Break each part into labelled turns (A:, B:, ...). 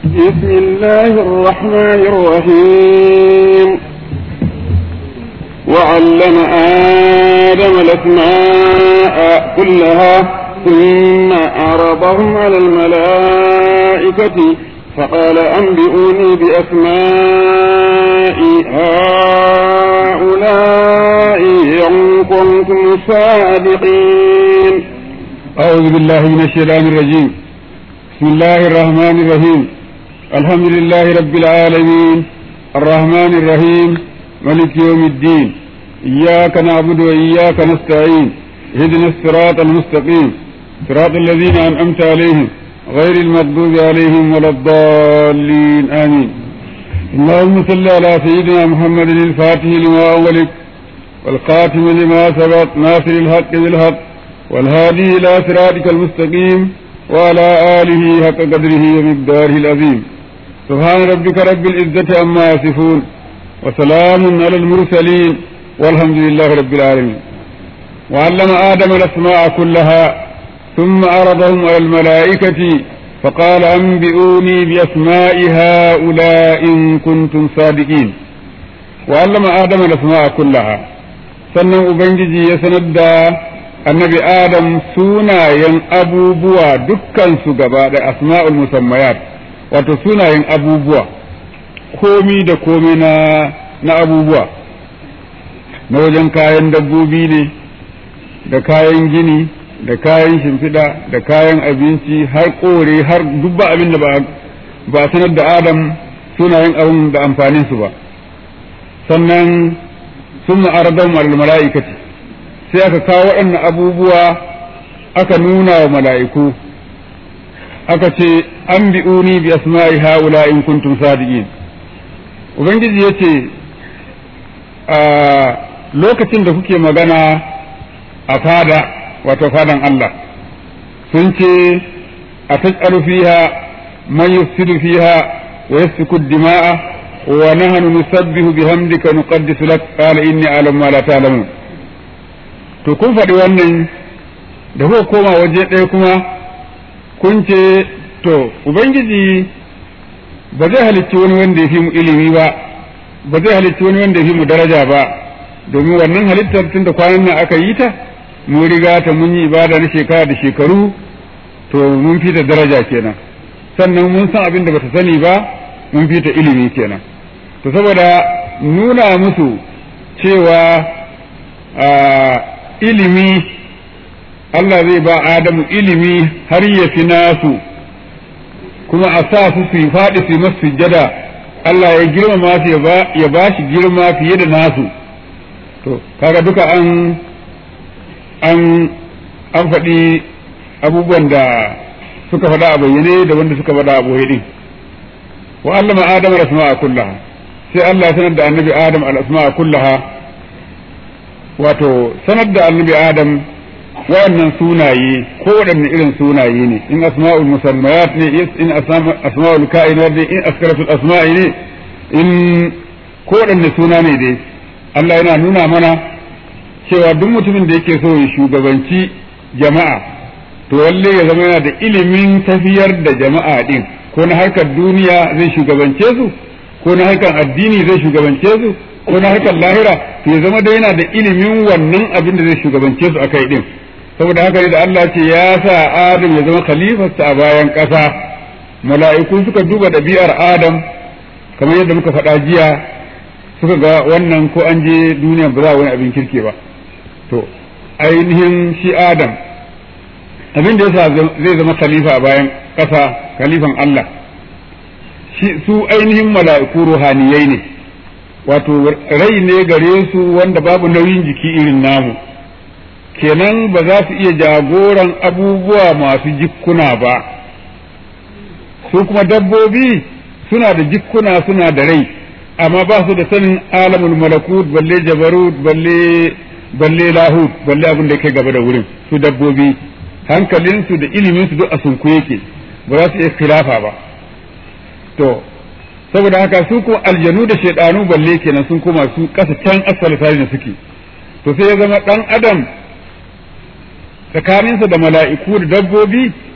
A: بسم الله الرحمن الرحيم وعلم آدم الأسماء كلها ثم عرضهم على الملائكة فقال أنبئوني بأسماء هؤلاء إن كنتم صادقين
B: أعوذ بالله من الشيطان الرجيم بسم الله الرحمن الرحيم الحمد لله رب العالمين الرحمن الرحيم ملك يوم الدين إياك نعبد وإياك نستعين اهدنا الصراط المستقيم صراط الذين أنعمت عليهم غير المغضوب عليهم ولا الضالين آمين اللهم صل على سيدنا محمد الفاتح لما أغلق والقاتم لما سبق ناصر الحق بالحق والهادي إلى صراطك المستقيم وعلى آله حق قدره ومقداره العظيم سبحان ربك رب العزة عما يصفون وسلام على المرسلين والحمد لله رب العالمين وعلم آدم الأسماء كلها ثم عرضهم على الملائكة فقال أنبئوني بأسماء هؤلاء إن كنتم صادقين وعلم آدم الأسماء كلها sannan Ubangiji ya sanar da annabi Adam sunayen abubuwa dukkansu gaba da asma'ul musammayat wato sunayen abubuwa komi da komi na, na abubuwa na wajen kayan dabbobi ne da kayan gini da kayan shimfiɗa da kayan abinci har kore har dubba abin da ba sanar da Adam sunayen abin da amfaninsu ba sannan sun ma'aradar mala'ikati sai aka kawo waɗannan abubuwa aka nuna wa mala'iku aka ce an bi'uni bi asma'i haula in kuntum sadiqin ubangiji ya ce a lokacin da kuke magana a fada wato fadan Allah sun ce a taj'alu fiha man yufsidu fiha wa yasfiku dima'a wa nahnu nusabbihu bihamdika nuqaddisu lak qala inni a'lamu ma la ta'lamun to kun faɗi wannan da kuka koma waje ɗaya kuma kun ce to ubangiji ba zai halicci wani wanda ya fi mu ilimi ba ba zai halicci wani wanda ya fi mu daraja ba domin wannan halittar tun da kwanan nan aka yi ta mun riga ta mun yi ibada na shekara da shekaru to mun fi ta daraja kenan sannan mun san abin da bata sani ba mun fi ta ilimi kenan to saboda nuna musu cewa ilimi Allah zai ba Adamu ilimi har ya fi nasu kuma a sa su su yi faɗi su yi masu sujjada Allah ya girmama su ya ba shi girma fiye da nasu to kaga duka an an an faɗi abubuwan da suka faɗa a bayyane da wanda suka faɗa a boye din wa allama adam al-asma'a kullaha sai Allah sanar da annabi adam al-asma'a kullaha wato sanar da annabi adam waɗannan sunaye ko waɗanne irin sunaye ne in asma'ul musammayat ne in asma'ul ka'inat ne in askaratul asma'i ne in ko waɗanne suna ne dai Allah yana nuna mana cewa duk mutumin da yake so ya shugabanci jama'a to lalle ya zama yana da ilimin tafiyar da jama'a din ko na harkar duniya zai shugabance su ko na harkar addini zai shugabance su ko na harkar lahira to ya zama da yana da ilimin wannan abin da zai shugabance su akai din saboda haka ne da Allah ce ya sa Adam ya zama khalifarsa a bayan ƙasa mala'iku suka duba ɗabi'ar Adam kamar yadda muka faɗa jiya suka ga wannan ko an je duniya ba za wani abin kirki ba to ainihin shi Adam abin da yasa zai zama khalifa a bayan ƙasa khalifan Allah shi su ainihin mala'iku ruhaniyai ne wato rai ne gare su wanda babu nauyin jiki irin namu kenan ba za su iya jagoran abubuwa masu jikkuna ba su kuma dabbobi suna da jikkuna suna da rai amma ba su da sanin alamul malakut balle jabarut balle balle lahut balle abin da kai gaba da wurin su dabbobi hankalinsu da iliminsu duk a sunku yake ba za su iya khilafa ba to saboda haka su kuma aljanu da shaidanu balle kenan sun koma su kasa can asfal da suke to sai ya zama dan adam tsakaninsa da mala'iku da dabbobi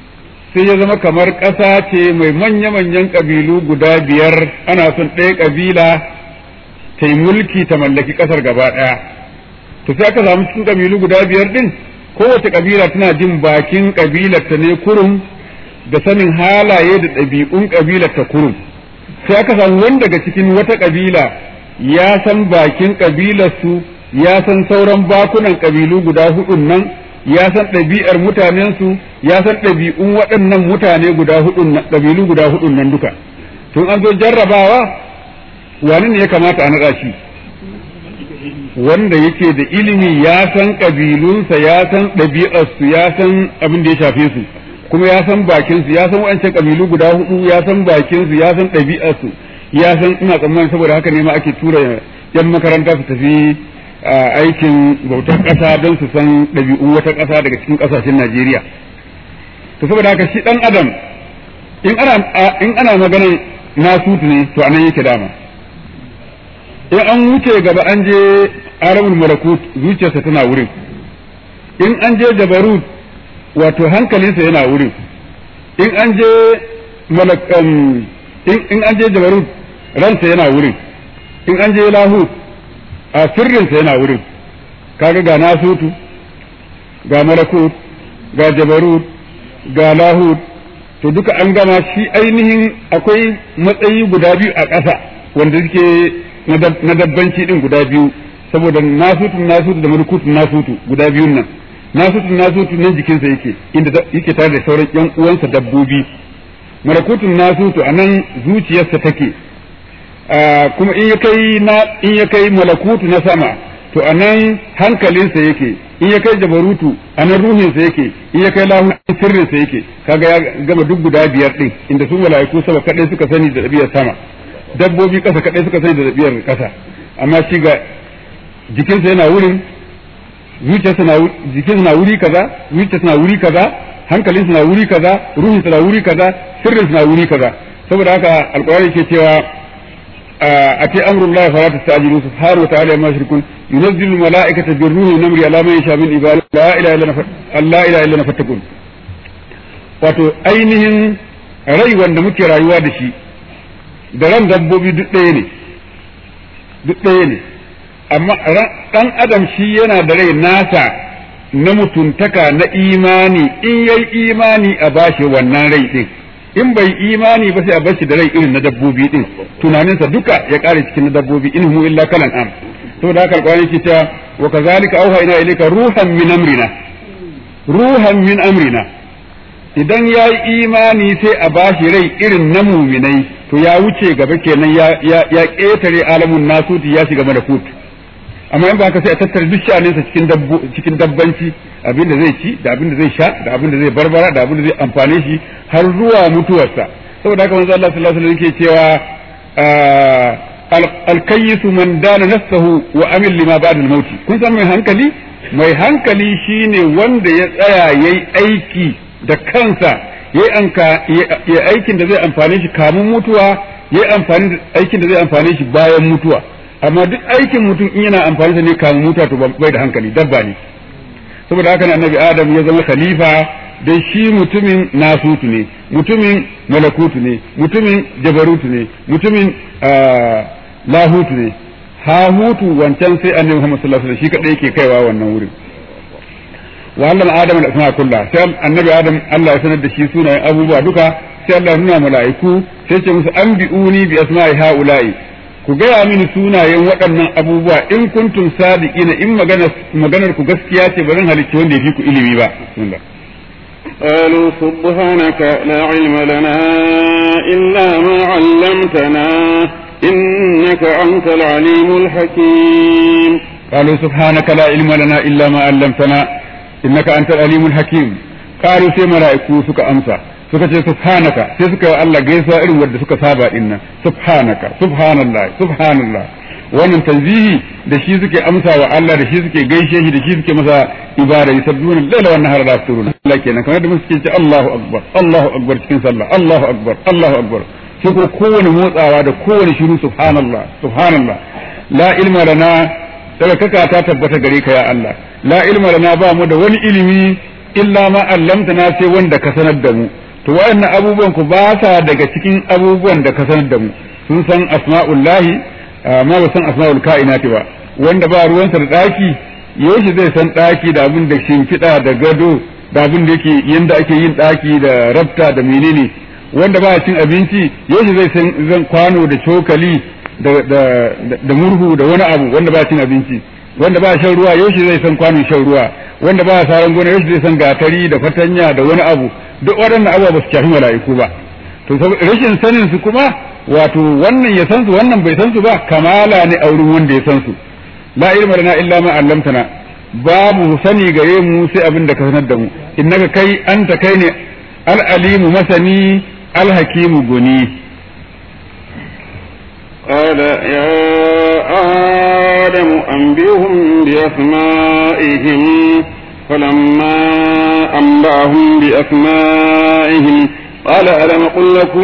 B: sai ya zama kamar ƙasa ce mai manya-manyan ƙabilu guda biyar ana son ɗaya ƙabila ta yi mulki ta mallaki ƙasar gaba ɗaya to sai aka samu cikin ƙabilu guda biyar ɗin kowace ƙabila tana jin bakin ƙabilar ta ne kurum da sanin halaye da ɗabi'un ƙabilar ta kurum sai aka samu wani daga cikin wata ƙabila ya san bakin ƙabilarsu ya san sauran bakunan ƙabilu guda hudun nan ya san ɗabi'ar mutanensu ya san ɗabi'un waɗannan mutane guda hudun ƙabilu guda hudun nan duka tun an zo jarrabawa wani ne ya kamata a naɗa shi wanda yake da ilimi ya san ƙabilunsa ya san ɗabi'arsu ya san abin da ya shafe su kuma ya san bakinsu ya san wancan ƙabilu guda hudu ya san bakinsu ya san ɗabi'arsu ya san ina tsammani saboda haka ne ma ake tura yan makaranta su tafi aikin bautar ƙasa don su san ɗabi'un wata ƙasa daga cikin ƙasashen Najeriya to saboda haka shi ɗan adam in ana in ana maganar nasutu ne to anan yake dama in an wuce gaba an je aramul malakut zuciyarsa tana wurin in an je jabarut wato hankalinsa yana wurin in an je malakan in an je jabarut ransa yana wurin in an je lahut a sirrinsa yana wurin kaga ga nasutu ga malakut ga jabarut ga lahut to duka an gama shi ainihin akwai matsayi guda biyu a ƙasa wanda suke na dabbanci din guda biyu saboda nasutun nasutu da malakutun nasutu guda biyun nan nasutun nasutu nan jikinsa yake inda yake tare da sauran yan uwansa dabbobi malakutun nasutu a nan zuciyarsa take kuma in ya kai na in ya kai malakutu na sama to a nan hankalinsa yake in ya kai jabarutu a nan ruhinsa yake in ya kai lahun sirrinsa yake kaga ya gama duk guda biyar din inda su mala'iku sama kadai suka sani da ɗabi'ar sama dabbobi kasa kadai suka sani da ɗabi'ar kasa amma shi ga jikinsa yana wurin zuciyarsa na jikinsa na wuri kaza zuciyarsa na wuri kaza hankalinsa na wuri kaza ruhinsa na wuri kaza sirrinsa na wuri kaza saboda haka alƙur'ani ke cewa أتي أمر الله فلا تستعجلوا سبحانه وتعالى ما يشركون ينزل الملائكة بالروح والنمر على من يشاء من عباده لا إله إلا لا إله إلا نفتقون wato ainihin rai wanda muke rayuwa da shi da ran dabbobi duk ɗaya ne duk ɗaya ne amma ɗan adam shi yana da rai nasa na mutuntaka na imani in yayi imani a bashi wannan rai ɗin in bai imani ba sai a bar shi da rai irin na dabbobi din tunaninsa duka ya kare cikin na dabbobi in hu illa kalan am to da haka alƙawari ke ta wa kazalika auhayna ilayka ruhan min amrina ruhan min amrina idan ya yi imani sai a bashi rai irin na muminai to ya wuce gaba kenan ya ya ƙetare alamun nasuti ya shiga malakut amma in ba haka sai a tattara duk sha'aninsa cikin dabbo cikin dabbanci abin da zai ci da abin da zai sha da abin da zai barbara da abin da zai amfane shi har zuwa mutuwarsa saboda haka manzo Allah sallallahu alaihi wasallam yake cewa alkayyisu man dana nafsahu wa amil lima ba'da al-maut kun san mai hankali mai hankali shine wanda ya tsaya yayi aiki da kansa yayi anka ya aikin da zai amfane shi kamun mutuwa yayi amfani aikin da zai amfane shi bayan mutuwa amma duk aikin mutum in yana amfani da ne kamun mutuwa to bai da hankali dabba ne saboda haka ne annabi adam ya zama khalifa dan shi mutumin nasutu ne mutumin malakutu ne mutumin jabarutu ne mutumin lahutu ne hahutu wancan sai annabi Muhammad sallallahu alaihi wasallam shi kadai yake kaiwa wannan wurin wa Allah adam da asma kulla sai annabi adam Allah ya sanar da shi sunayen abubuwa duka sai Allah ya nuna mala'iku sai ce musu anbi'uni bi asma'i haula'i ku gaya mini sunayen waɗannan abubuwa in kuntum sadiqina in maganar ku gaskiya ce ba zan halicci wanda ya fi ku ilimi ba
A: قالوا سبحانك لا علم لنا إلا ما علمتنا إنك أنت العليم الحكيم
B: قالوا سبحانك لا علم لنا إلا ما علمتنا إنك أنت العليم الحكيم قالوا سي ملائكو سكا أمسا suka ce subhanaka sai suka yi Allah gaisuwa irin wanda suka saba dinnan subhanaka subhanallah subhanallah wannan tanzihi da shi suke amsa wa Allah da shi suke gaishe shi da shi suke masa ibada yusabbihuna laila wan nahara la yafturun Allah kenan kamar da mun suke ce Allahu akbar Allahu akbar cikin sallah Allahu akbar Allahu akbar sai ko kowane motsawa da kowane shiru subhanallah subhanallah la ilma lana daga kaka ta tabbata gare ka ya Allah la ilma lana ba mu da wani ilimi illa ma allamtana sai wanda ka sanar da mu to waɗannan abubuwan ku ba sa daga cikin abubuwan da ka sanar da mu sun san asma'ullahi amma ba san asma'ul ka'inati ba wanda ba ruwansa da ɗaki yaushe zai san ɗaki da abin da shimfiɗa da gado da abin da yake yanda ake yin ɗaki da rafta da menene wanda ba cin abinci yaushe zai san zan kwano da cokali da da da murhu da wani abu wanda ba cin abinci wanda ba shan ruwa yaushe zai san kwanon shan ruwa wanda ba saran gona yaushe zai san gatari da fatanya da wani abu duk waɗannan abubuwa ba su shafi mala'iku ba to rashin sanin su kuma wato wannan ya san su wannan bai san su ba kamala ne a wurin wanda ya san su la ilma lana illa ma 'allamtana babu sani gare mu sai abin da ka sanar da mu innaka kai anta kai ne al-alimu masani al-hakimu guni
A: قال يا آدم أنبئهم بأسمائهم فلما أنبأهم بأسمائهم قال ألم أقل لكم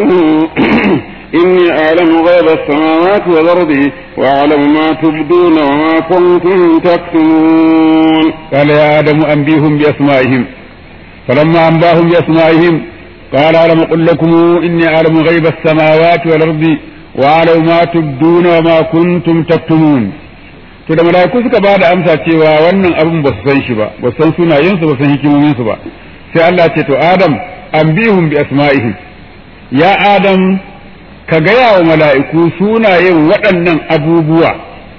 A: إني أعلم غيب السماوات والأرض وأعلم ما تبدون وما كنتم تكتمون
B: قال يا آدم أنبئهم بأسمائهم فلما أنباهم بأسمائهم قال ألم أقل لكم إني أعلم غيب السماوات والأرض وأعلم ما تبدون وما كنتم تكتمون to da malaiku suka ba da amsa cewa wannan abin ba su san shi ba ba san sunayensu ba san hikimominsu ba sai Allah ce to Adam anbihum bi asma'ihim ya Adam ka gaya wa mala'iku sunayen waɗannan abubuwa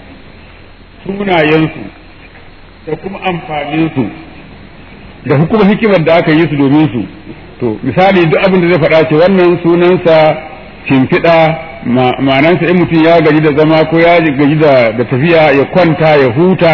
B: sunayensu da kuma amfaninsu da hukumar hikimar da aka yi su domin su to misali duk abin da zai faɗa ce wannan sunansa shimfiɗa ma'anansa in mutum ya gaji da zama ko ya gaji da tafiya ya kwanta ya huta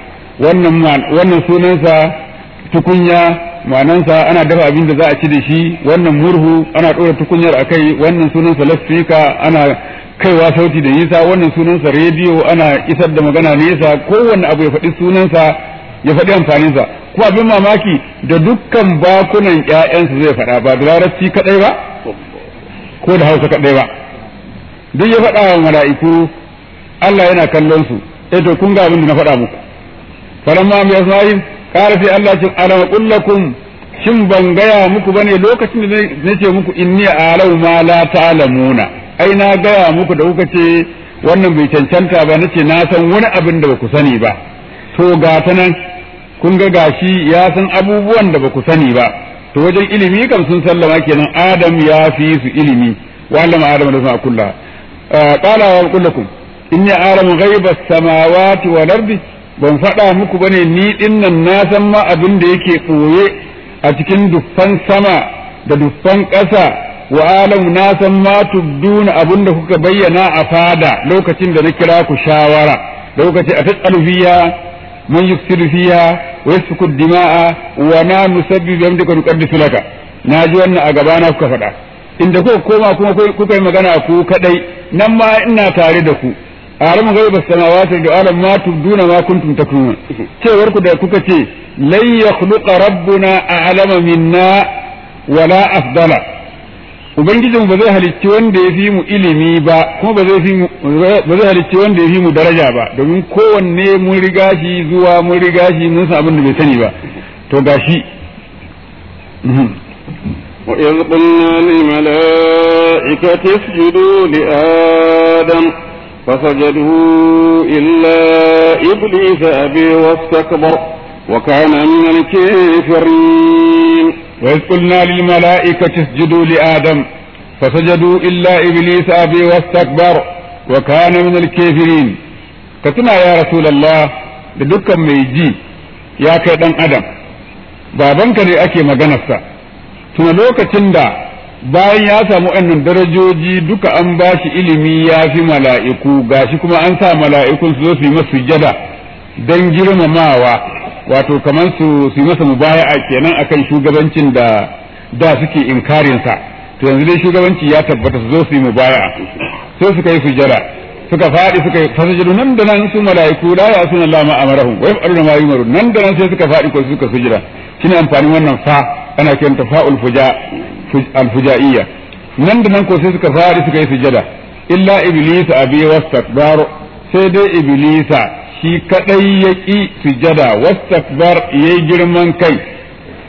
B: wannan sunansa tukunya ma'anansa ana dafa abin da za a ci da shi wannan murhu ana ɗora tukunyar a kai wannan sunansa lasfika ana kaiwa sauti da nisa wannan sunansa rediyo ana isar da magana nesa kowanne abu ya faɗi sunansa ya faɗi amfaninsa ko abin mamaki da dukkan bakunan ƴaƴansu zai faɗa ba da larabci kaɗai ba ko da hausa kaɗai ba duk ya faɗa wa mala'iku Allah yana kallon su eh to kun ga abin da na faɗa muku falamma bi asma'in qala fi Allah ce alam qul lakum shin ban gaya muku bane lokacin da nace muku inni a'lamu ma la ta'lamuna ai na gaya muku da kuka ce wannan bai cancanta ba nace na san wani abin da baku sani ba to ga ta nan kun ga gashi ya san abubuwan da baku sani ba to wajen ilimi kam sun sallama kenan adam ya fi su ilimi wa allama adam da sama kullu qala wa kullakum inni a'lamu ghaiba as-samawati wal ardi ban faɗa muku bane ni dinnan na san ma abin da yake ɓoye a cikin duffan sama da duffan ƙasa wa alamu na san ma tubduna abin da kuka bayyana a fada lokacin da na kira ku shawara da kuka ce a tasalu fiya man yufsidu fiya wa yasfiku dima'a wa na nusabbihu bi amdika nuqaddisu laka na ji wannan a gabana kuka faɗa inda kuka koma kuma kuka yi magana ku kadai nan ma ina tare da ku alam ghaiba samawati da alam ma tubduna ma kuntum taktumun cewar ku da kuka ce lan yakhluqa rabbuna a'lama minna wala afdala ubangijin ba zai halicci wanda ya fi mu ilimi ba kuma ba zai fi ba zai halicci wanda ya fi mu daraja ba domin kowanne mun riga shi zuwa mun riga shi mun san abin da bai sani ba to gashi
A: وإذ قلنا للملائكة اسجدوا لآدم فسجدوا إلا إبليس أبي واستكبر وكان من الكافرين
B: وإذ قلنا للملائكة اسجدوا لآدم فسجدوا إلا إبليس أبي واستكبر وكان من الكافرين كتنا يا رسول الله لدكا ميجي يا كيدان أدم babanka ne ake maganarsa tuna lokacin da bayan ya samu wannan darajoji duka an ba shi ilimi ya fi mala'iku gashi kuma an sa mala'ikun su zo su yi masa sujjada don girmamawa wato kamar su su yi masa mubaya'a kenan akan shugabancin da da suke inkarinsa to yanzu dai shugabanci ya tabbata su zo su yi mubaya'a sai suka yi sujjada suka faɗi suka yi fasajadu nan da nan su mala'iku la ya suna Allah ma amarahum wa yaf'aluna ma yumaru nan da nan sai suka faɗi ko suka sujjada shine amfanin wannan fa ana kiranta fa'ul fuja alfujaiya nan da nan ko sai suka fari suka yi sujada illa iblis abi wastakbar sai dai iblisa shi kadai ya ki sujada wastakbar yayi girman kai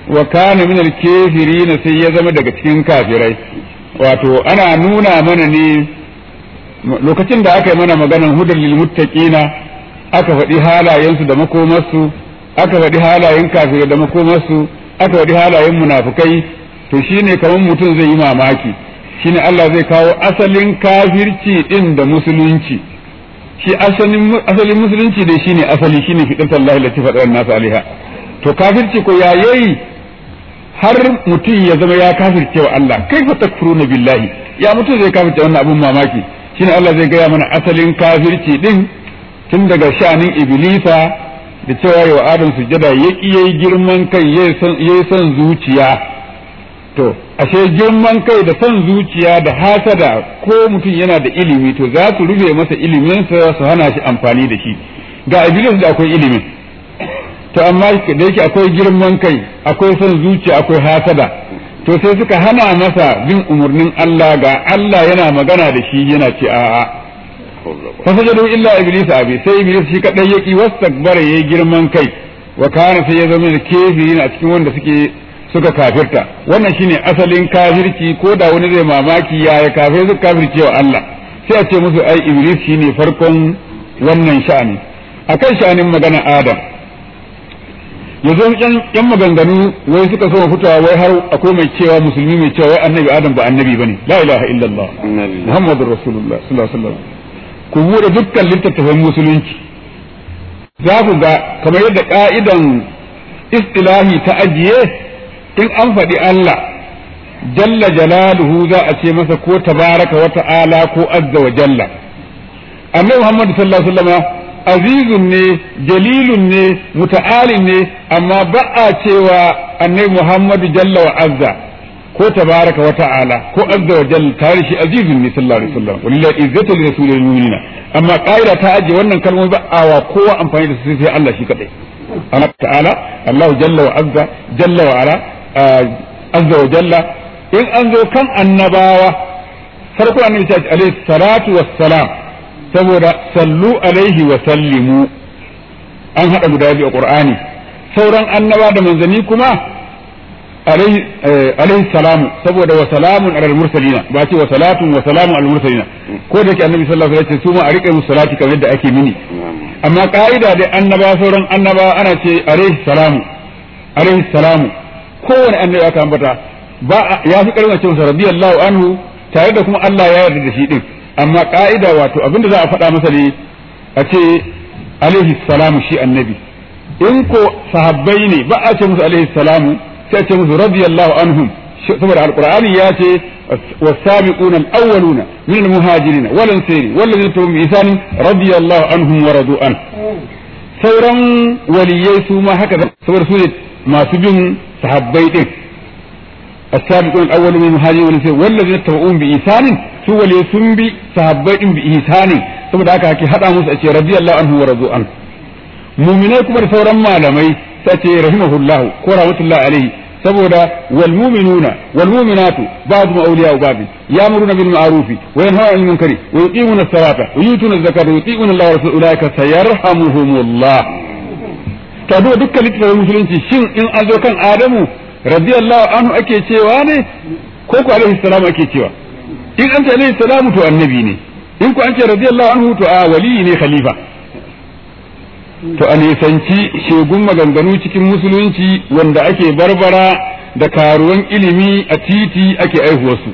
B: wa kana min al-kafirin sai ya zama daga cikin kafirai wato ana nuna mana ne lokacin da aka yi mana maganan hudar lil muttaqina aka faɗi halayensu da makomarsu aka faɗi halayen kafirai da makomarsu aka faɗi halayen munafukai to shine kamar mutum zai yi mamaki shine Allah zai kawo asalin kafirci din da musulunci shi asalin asalin musulunci dai shine asali shine fidatar Allah lati faɗar nasu alaiha to kafirci ko yayi har mutum ya zama ya kafirce wa Allah kaifa takfuruna billahi ya mutum zai kafirce wannan abun mamaki shine Allah zai gaya mana asalin kafirci din tun daga sha'anin iblisa da cewa yau adam sujada ya yayi girman kai yayi son zuciya to ashe girman kai da son zuciya da hasada ko mutum yana da ilimi to za su rufe masa iliminsa su hana shi amfani da shi ga iblis da akwai ilimin to amma da yake akwai girman kai akwai son zuciya akwai hasada to sai suka hana masa bin umarnin Allah ga Allah yana magana da shi yana ce a'a fasajadu illa iblis abi sai iblis shi kadai yaki wastakbara yayi girman kai wa kana sai ya zama da kafirin a cikin wanda suke suka kafirta wannan shine asalin kafirci ko da wani zai mamaki yaya kafir suka kafirce wa Allah sai a ce musu ai iblis shine farkon wannan sha'ani akan sha'anin magana adam yanzu yan maganganu wai suka so fitowa wai har akwai mai cewa musulmi mai cewa wai annabi adam ba annabi bane la ilaha illallah muhammadur rasulullah sallallahu alaihi wasallam ku bude dukkan littattafan musulunci za ku ga kamar yadda ka'idan istilahi ta ajiye in an faɗi Allah jalla jalaluhu za a ce masa ko tabaraka wa ta'ala ko azza wa jalla annabi Muhammad sallallahu alaihi wasallam azizun ne jalilun ne muta'alin ne amma ba a cewa annabi Muhammad jalla wa azza ko tabaraka wa ta'ala ko azza wa jalla tare shi azizun ne sallallahu alaihi wasallam wallahi izzatu li rasulil mu'minina amma qaida ta aje wannan kalmomi ba a wa kowa amfani da su sai Allah shi kadai Allah ta'ala Allah jalla wa azza jalla wa ala azza wa jalla in an zo kan annabawa farko annabi ta ce alaihi salatu wassalam saboda sallu alaihi wa sallimu an hada guda biyu a qur'ani sauran annaba da manzanni kuma alaihi salamu saboda wa salamun alal mursalina ba ce wa salatun wa salamun alal mursalina ko da ke annabi sallallahu alaihi wasallam su ma a rike musu salati kamar yadda ake mini amma ka'ida da annaba sauran annaba ana ce alaihi salamu alaihi salamu kowane annabi aka ambata ba ya fi karfin ce masa radiyallahu anhu tare da kuma Allah ya yarda da shi din amma ka'ida wato abinda za a faɗa masa ne a ce alaihi salamu shi annabi in ko sahabbai ne ba a ce musu alaihi salamu sai a ce musu radiyallahu anhum saboda alqur'ani ya ce والسابقون الأولون من المهاجرين والأنصار والذين تبعوا بإحسان رضي الله عنهم ورضوا عنه sauran waliyai su ma haka saboda su ne masu bin sahabbai din السابقون الأولون من المهاجرين والأنصار والذين تبعوا بإحسان su wale sun bi sahabbai din bi ihsani saboda haka ake hada musu a ce radiyallahu anhu wa radu an mu'minai kuma da sauran malamai sai ce rahimahullah ko rahmatullahi alaihi saboda wal mu'minuna wal mu'minatu ba'dhum awliya'u ba'd ya'muruna bil ma'ruf wa yanhauna 'anil munkari wa yuqimuna as-salata wa yutuna az-zakata wa yuti'una Allah wa rasulahu ulaika sayarhamuhumullah ta duba dukkan littafin musulunci shin in an zo kan Adamu radiyallahu anhu ake cewa ne ko ko alaihi salam ake cewa in an ce alaihi salamu to annabi ne in ku an ce radiyallahu anhu to a wali ne khalifa to a nisanci shegun maganganu cikin musulunci wanda ake barbara da karuwan ilimi a titi ake aihuwarsu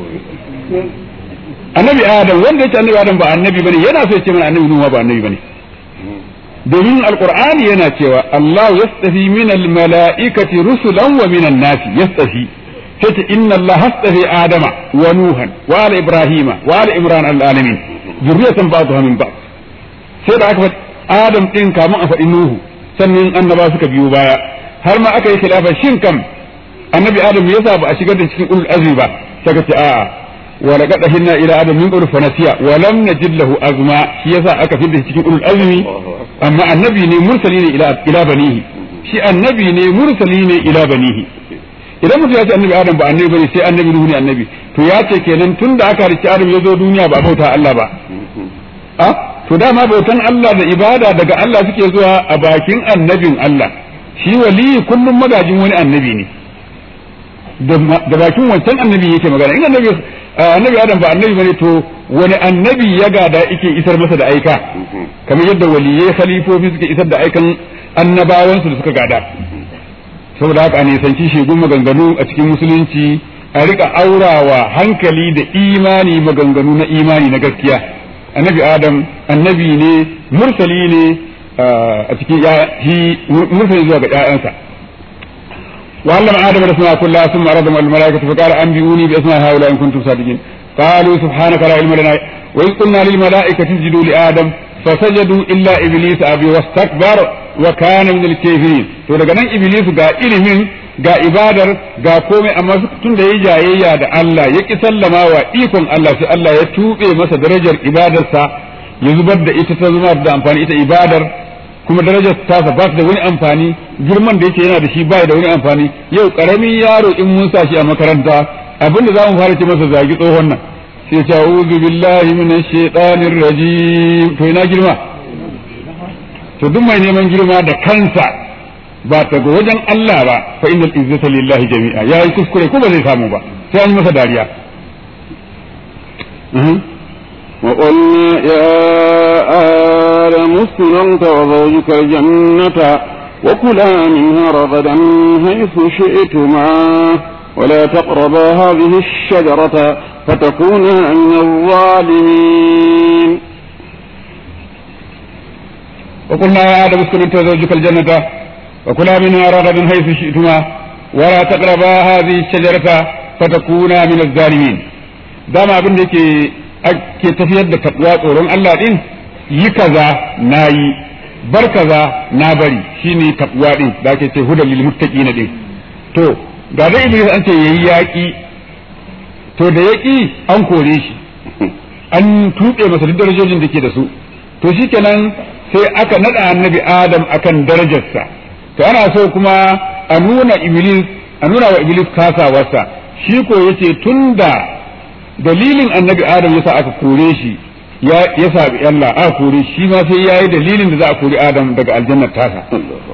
B: annabi adam wanda yace annabi adam ba annabi bane yana so ya ce mana annabi nuhu ba annabi bane domin alqur'ani yana cewa Allah yastafi min almala'ikati rusulan wa min an-nasi yastafi sai inna Allah hastafi adama wa nuhan wa ala ibrahima wa ala imran al-alamin zurriyatan ba'dha min ba'd sai da aka Adam ɗin kamun a faɗi Nuhu sannan annaba suka biyo baya har ma aka yi khilafa shin kam annabi Adam yasa ba a shigar da cikin ulul azmi ba sai ka ce a'a wa laqad hinna ila adam min qurfa nasiya wa lam najid lahu azma shi yasa aka fidda cikin ulul azmi amma annabi ne mursali ne ila ila banihi shi annabi ne mursali ne ila banihi idan mutum ya ce annabi Adam ba annabi bane sai annabi Nuhu ne annabi to ya ce kenan tunda aka halicci Adam ya zo duniya ba bauta Allah ba a to dama bautan Allah da ibada daga Allah suke zuwa a bakin annabin Allah shi wali kullum magajin wani annabi ne da bakin wancan annabi yake magana in annabi annabi adam ba annabi bane to wani annabi ya gada yake isar masa da aika kamar yadda waliyai khalifofi suke isar da aikan annabawansu da suka gada saboda haka a nisanci shegun maganganu a cikin musulunci a rika aurawa hankali da imani maganganu na imani na gaskiya annabi adam annabi ne mursali ne a cikin shi mursali zuwa ga ƴaƴansa وعلم آدم الأسماء كلها ثم عرضهم على الملائكة فقال أنبئوني بأسماء هؤلاء إن كنتم صادقين قالوا سبحانك لا علم لنا وإذ قلنا للملائكة اسجدوا لآدم فسجدوا إلا إبليس أبي واستكبر وكان من الكافرين to daga nan Iblis ga ilimin ga ibadar ga komai amma tun da ya jayayya da Allah ya ki sallama wa ikon Allah sai Allah ya tube masa darajar ibadarsa ya zubar da ita ta zama da amfani ita ibadar kuma darajar tasa ba da wani amfani girman da yake yana da shi bai da wani amfani yau karamin yaro in mun sa shi a makaranta abin da zamu fara ce masa zagi tsohon nan sai ta a'udhu billahi minash shaitanir rajim to ina girma to duk mai neman girma da kansa ba ta ga wajen Allah ba fa innal izzata lillahi jami'a yayi kuskure ko ba zai samu ba sai an yi masa dariya
A: وقلنا يا آدم اسكن أنت وزوجك الجنة وكلا منها رغدا حيث شئتما ولا تقربا هذه الشجرة فتكونا من الظالمين
B: وقلنا يا آدم اسكن أنت وزوجك الجنة وكلا منها رغدا حيث شئتما ولا تقربا هذه الشجرة فتكونا من الظالمين دام abin da yake ake tafiyar da takwa tsoron Allah din yi kaza na yi bar kaza na bari shine takwa din da ake ce hudal lil muttaqin din to ga da iblis an ce yayi yaki to da yaki an kore shi an tuɓe masa duk darajojin da ke da su to shikenan sai aka nada annabi adam akan darajarsa to ana so kuma a nuna iblis a nuna wa iblis kasawarsa shi ko yace tunda dalilin annabi adam yasa aka kore shi ya ya sabi Allah aka kore shi ma sai yayi dalilin da za a kori adam daga aljannar tasa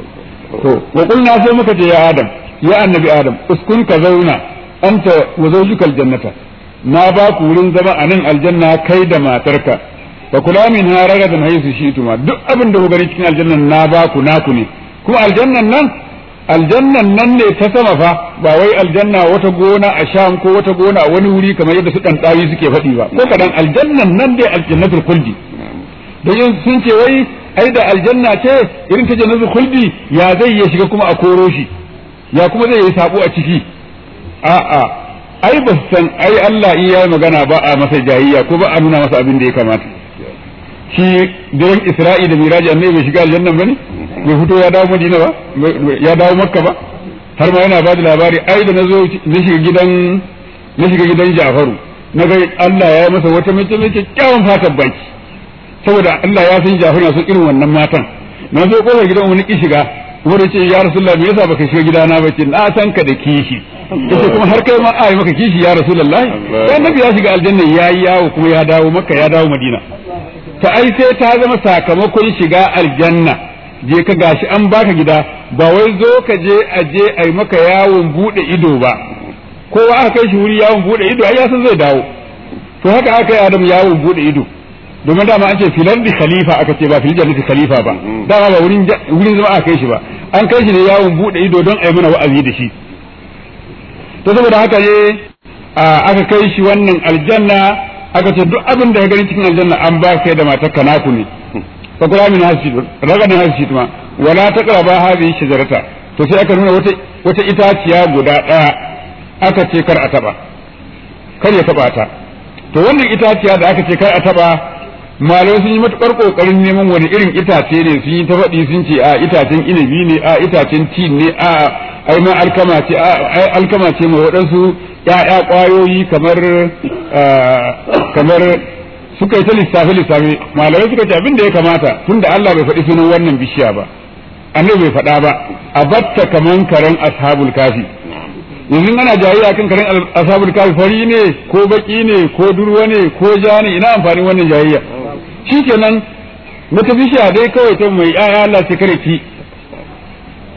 B: to wa qulna sai muka ce ya adam ya annabi adam uskun ka zauna anta wa zawjuka aljannata na ba ku wurin zama a nan aljanna kai da matarka fa kula min ha ragadan haythu shi'tuma duk abin da ku gani cikin aljannan na ba ku naku ne kuma aljannan nan aljannan nan ne ta sama fa ba wai aljanna wata gona a sham ko wata gona a wani wuri kamar yadda su dan dawi suke faɗi ba ko kadan aljannan nan dai aljannatul khuldi da yin sun ce wai ai da aljanna ce irin ta jannatul khuldi ya zai ya shiga kuma a koro shi ya kuma zai yi sabo a ciki a'a ai ba san ai Allah in yayi magana ba a masa jayayya ko ba a nuna masa abin da ya kamata shi daren Isra'i da Miraji annabi bai shiga aljannan bane bai fito ya dawo Madina ba ya dawo Makka ba har ma yana ba da labari ai da nazo na shiga gidan na shiga gidan Jafaru na ga Allah ya yi masa wata mace mai kyakkyawan fatan baki saboda Allah ya san Jafaru na son irin wannan matan na zo kofar gidan wani ki shiga wanda ce ya Rasulullah me yasa baka shiga gidana ba ce na san ka da kishi yace kuma har kai ma ai maka kishi ya Rasulullah sai Nabi ya shiga aljanna yayi yawo kuma ya dawo Makka ya dawo Madina ta ai sai ta zama sakamakon shiga aljanna je ka gashi an baka gida ba wai zo ka je a je a yi maka yawon bude ido ba kowa aka kai shi wuri yawon bude ido ai ya san zai dawo to haka aka yi adam yawon bude ido domin dama an ce filar da khalifa aka ce ba fil jannati khalifa ba dama ba wurin wurin zama aka kai shi ba an kai shi ne yawon bude ido don a yi mana wa'azi da shi to saboda haka ne aka kai shi wannan aljanna aka ce duk abin da ya gani cikin aljanna an ba kai da matar ka naku ne fa kula min hasi ragadan hasi tuma wala taqraba hadhihi shajarata to sai aka nuna wata wata itaciya guda daya aka ce kar a taba kar ya taba ta to wannan itaciya da aka ce kar a taba malamai sun yi matukar kokarin neman wani irin itace ne sun yi ta faɗi sun ce a itacen inabi ne a itacen tin ne a ai ma alkama ce a alkama ce mai waɗansu ya'ya ƙwayoyi kamar kamar suka yi ta lissafe lissafe malamai suka ce abin da ya kamata tunda Allah bai faɗi sunan wannan bishiya ba annabi bai faɗa ba a batta kaman karen ashabul kafi yanzu ana jayayya kan karen ashabul kafi fari ne ko baki ne ko durwa ne ko ja ne ina amfanin wannan jayayya shikenan wata bishiya dai kawai ta mai ya'ya Allah ce kare ki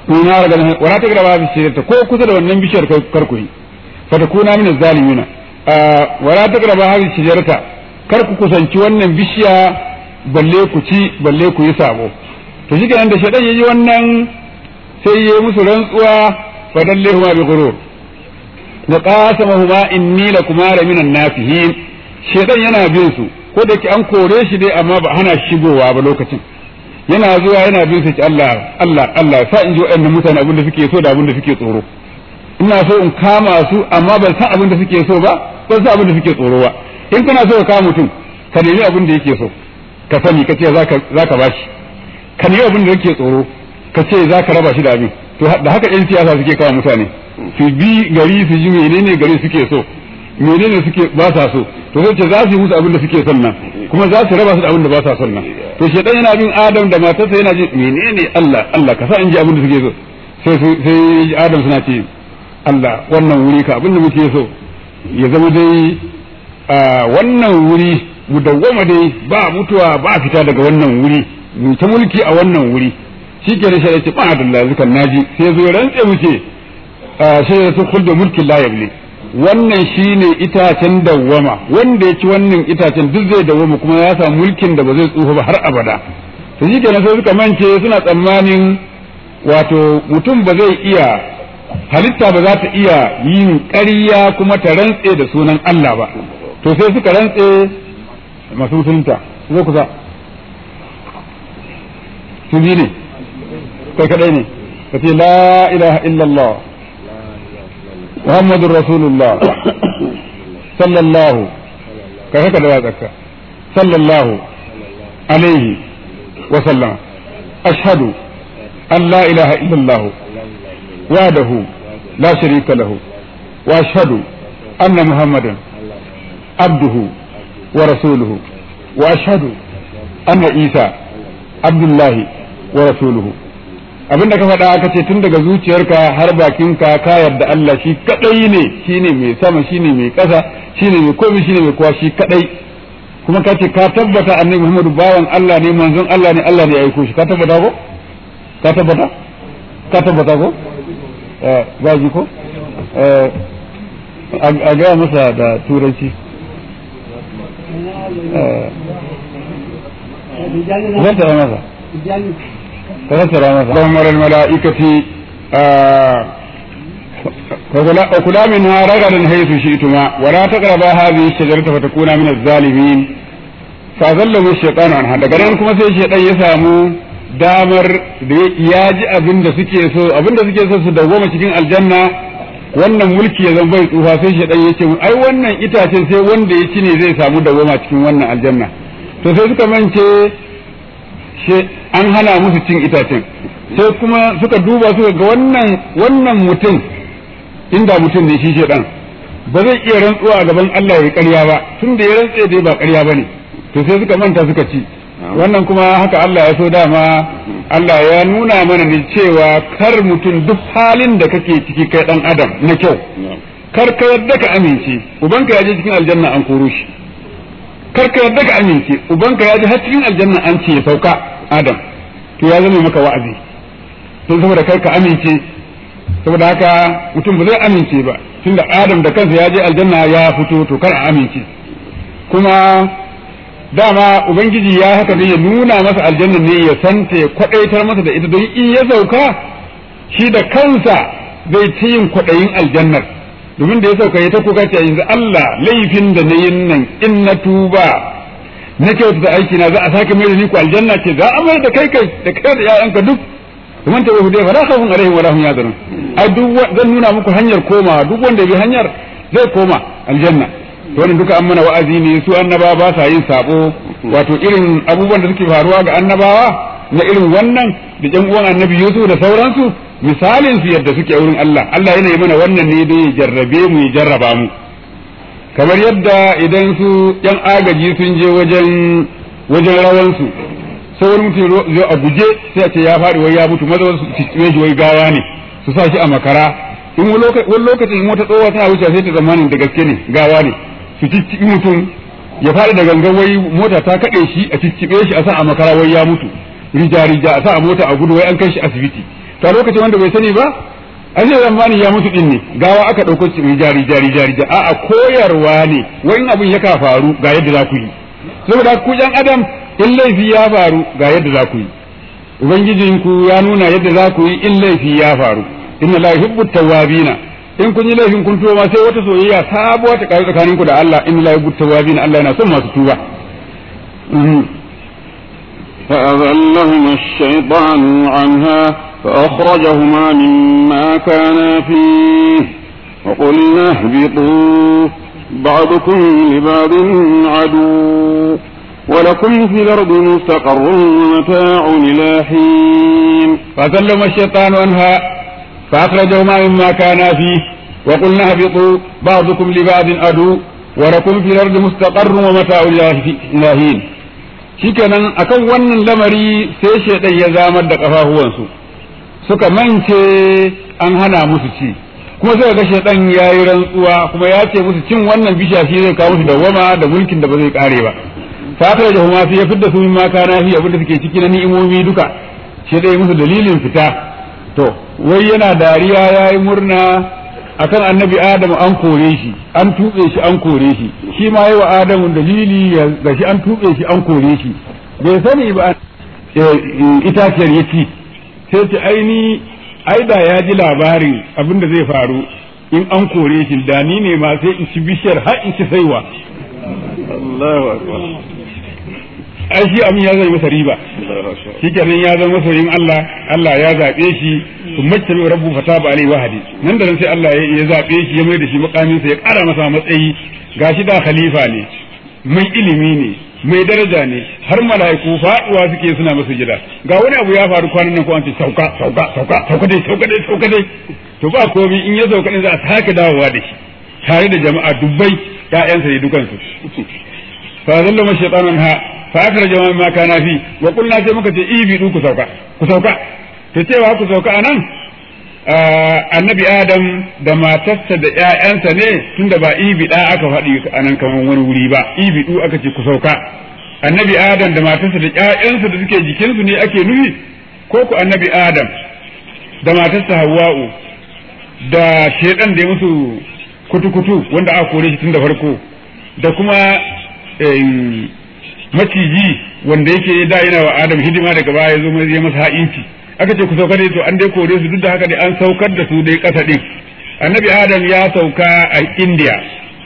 B: kuna daga wala ta graba bi shirata ko kusa da wannan bishiyar kar ku yi fa ta kuna min zalimina wala ta graba bi shirata kar ku kusanci wannan bishiya balle ku ci balle ku yi sabo to shi kenan da shaɗan yayi wannan sai yayi musu rantsuwa fa dallehuma bi ghurur wa qasamahuma inni lakuma minan nafihin shedan yana bin su ko da ke an kore shi dai amma ba hana shigowa ba lokacin yana zuwa yana bin su Allah Allah Allah sa in ji wa'annan mutane abin da suke so da abin da suke tsoro ina so in kama su amma ban san abin da suke so ba ban san abin da suke tsoro ba in kana so ka kama mutum ka nemi abin da yake so ka sani ka ce zaka zaka bashi ka nemi abin da yake tsoro ka ce zaka raba shi da abin to da haka yan siyasa suke kawo mutane su bi gari su ji menene gari suke so menene suke ba sa so to sai ce za su yi musu abin da suke son nan kuma za su raba su da abin da ba sa son nan to shedan yana bin adam da matarsa yana ji menene Allah Allah ka sa in ji abin da suke so sai sai adam suna ce Allah wannan wuri ka abin da muke so ya zama dai wannan wuri mu dawwama dai ba mutuwa ba fita daga wannan wuri mu ta mulki a wannan wuri shi ke da shari'a ce ba da lazukan naji sai zo rantse muke sai ya sun kulda mulkin la yabli wannan shine itacen dawwama wanda ya ci wannan itacen duk zai dawwama kuma ya samu mulkin da ba zai tsufa ba har abada to shi kenan sai suka mance suna tsammanin wato mutum ba zai iya halitta ba za ta iya yin ƙarya kuma ta rantse da sunan Allah ba to sai suka rantse masu musulunta zo kusa su ji ne kai kadai ne ka ce la ilaha illallah muhammadun rasulullah sallallahu ka haka da watsarka sallallahu alaihi wa sallama ashhadu an la ilaha illallah wahdahu la sharika lahu wa ashhadu anna muhammadan abduhu wa rasuluhu wa ashhadu anna isa abdullahi wa rasuluhu abinda ka faɗa aka ce tun daga zuciyarka har bakinka ka yarda Allah shi kadai ne shine mai sama shine mai ƙasa shine mai komai shine mai kowa shi kadai kuma ka ce ka tabbata annabi Muhammadu bawan Allah ne manzon Allah ne Allah ne ya aiko shi ka tabbata ko ka tabbata ka tabbata ko eh gaji ko eh a ga masa da turanci eh zan tara masa تذكر مثلا أمر الملائكة وكلا منها رغدا حيث شئتما ولا تقربا هذه الشجرة فتكونا من الظالمين فأذله الشيطان عنها daga nan kuma sai shaitan ya samu damar da ya ji abin da suke so abin da suke so su dawwama cikin aljanna wannan mulki ya zan bai tsufa sai shaitan ya ce ai wannan itacen sai wanda ya ci ne zai samu dawwama cikin wannan aljanna to sai suka mance an hana musu cin itacen sai kuma suka duba suka ga wannan wannan mutum inda mutum ne shi shedan ba zai iya rantsuwa a gaban Allah ya ƙarya ba tun da ya rantse dai ba ƙarya ba ne to sai suka manta suka ci wannan kuma haka Allah ya so dama Allah ya nuna mana ne cewa kar mutum duk halin da kake ciki kai dan adam na kyau kar ka yadda ka amince ubanka ya je cikin aljanna an koro shi kar ka yadda ka amince ubanka ya ji har cikin aljanna an ce ya sauka adam to ya zama maka wa'azi don saboda kar ka amince saboda haka mutum ba zai amince ba tunda adam da kansa ya je aljanna ya fito to kar a amince kuma dama ubangiji ya haka ne ya nuna masa aljanna ne ya santa ya kwadaitar masa da ita don in ya sauka shi da kansa zai ta yin kwadayin aljannar domin da ya sauka ya ta kuka ce yanzu Allah laifin da na yin nan in na tuba na kyauta da aiki na za a sake mai da ni ku aljanna ce za a mai da kai kai da kai da ƴaƴanka duk kuma ta yahudiya fa la khawfun alaihim wa lahum yahzanun ai duk zan nuna muku hanyar komawa duk wanda bi hanyar zai koma aljanna to wannan duka an mana wa'azi ne su annaba ba sa yin sabo wato irin abubuwan da suke faruwa ga annabawa na irin wannan da ƴan uwan annabi Yusuf da sauransu misalin su yadda suke a wurin Allah Allah yana yi mana wannan ne dai ya jarrabe mu ya jarraba mu kamar yadda idan su yan agaji sun je wajen wajen rawan su sai wani mutum zo a guje sai a ce ya faɗi wai ya mutu maza su ciccibe shi wai gawa ne su sa shi a makara in wani lokacin in wata tsohuwa tana wuce sai ta zamanin da gaske ne gawa ne su ciccibi mutum ya faɗi da gangan wai mota ta kaɗe shi a ciccibe shi a sa a makara wai ya mutu rija rija a sa a mota a gudu wai an kai shi asibiti ta lokacin wanda bai sani ba an zai zamani ya mutu din ne gawa aka ɗauko mai jari jari jari a'a koyarwa ne wani abin ya ka faru ga yadda za ku yi saboda ku yan adam in laifi ya faru ga yadda za ku yi ubangijinku ya nuna yadda za ku yi in laifi ya faru inna la yuhibbu tawwabina in kun yi laifin kun tuba sai wata soyayya sabuwa ta karu tsakaninku da Allah inna la yuhibbu tawwabina Allah yana son masu tuba
A: فأذلهما الشيطان عنها فأخرجهما مما كانا فيه وقلنا اهبطوا بعضكم لبعض عدو ولكم في الأرض مستقر ومتاع إلى حين
B: فأذلهما الشيطان عنها فأخرجهما مما كانا فيه وقلنا اهبطوا بعضكم لبعض عدو ولكم في الأرض مستقر ومتاع إلى حين shikenan akan wannan lamari sai shaidan ya zamar da kafafuwansu suka mance an hana musu ci kuma sai ga shaidan ya yi rantsuwa kuma ya ce musu cin wannan bisha shi zai kawo musu dawwama da mulkin da ba zai kare ba fatar da kuma sai ya fidda su ma kana fi abin da suke ciki na ni'imomi duka shi dai musu dalilin fita to wai yana dariya yayi murna akan annabi adamu an kore shi an tuɓe shi an kore shi shi ma yi wa adamu dalili ga shi an tuɓe shi an kore shi bai sani ba itaciyar ya ci sai ce aini ai da ya ji labarin abin da zai faru in an kore shi da ni ne ma sai in ci bishiyar har in ci saiwa Allahu akbar ai shi amin ya zai masa riba shi kenan ya zama masoyin Allah Allah ya zaɓe shi kuma tabi rabbu fataba alai wahadi nan da nan sai Allah ya zaɓe shi ya mai da shi makamin sa ya ƙara masa matsayi gashi da khalifa ne mai ilimi ne mai daraja ne har mala'iku faduwa suke suna masa jira ga wani abu ya faru kwanan nan ko an ce sauka sauka sauka sauka dai sauka dai sauka dai to ba komai in ya sauka din za a sake dawowa da shi tare da jama'a dubbai ƴaƴansa ne dukansu fa zalla ma shaytanun ha fa akra jama'a ma kana fi wa qulna sai muka ce ibidu ku sauka ku sauka to cewa ku sauka anan annabi adam da matarsa da ƴaƴansa ne tunda ba ibida aka faɗi anan kamar wani wuri ba ibidu aka ce ku sauka annabi adam da matarsa da ƴaƴansa da suke jikinsu ne ake nufi ko ku annabi adam da matarsa hawwa'u da shedan da ya musu kutu-kutu wanda aka kore shi tun da farko da kuma maciji wanda yake da yana wa Adam hidima daga baya ya zo ya masa ha'inci aka ce ku sauka dai to an dai kore su duk da haka dai an saukar da su dai kasa din annabi Adam ya sauka a India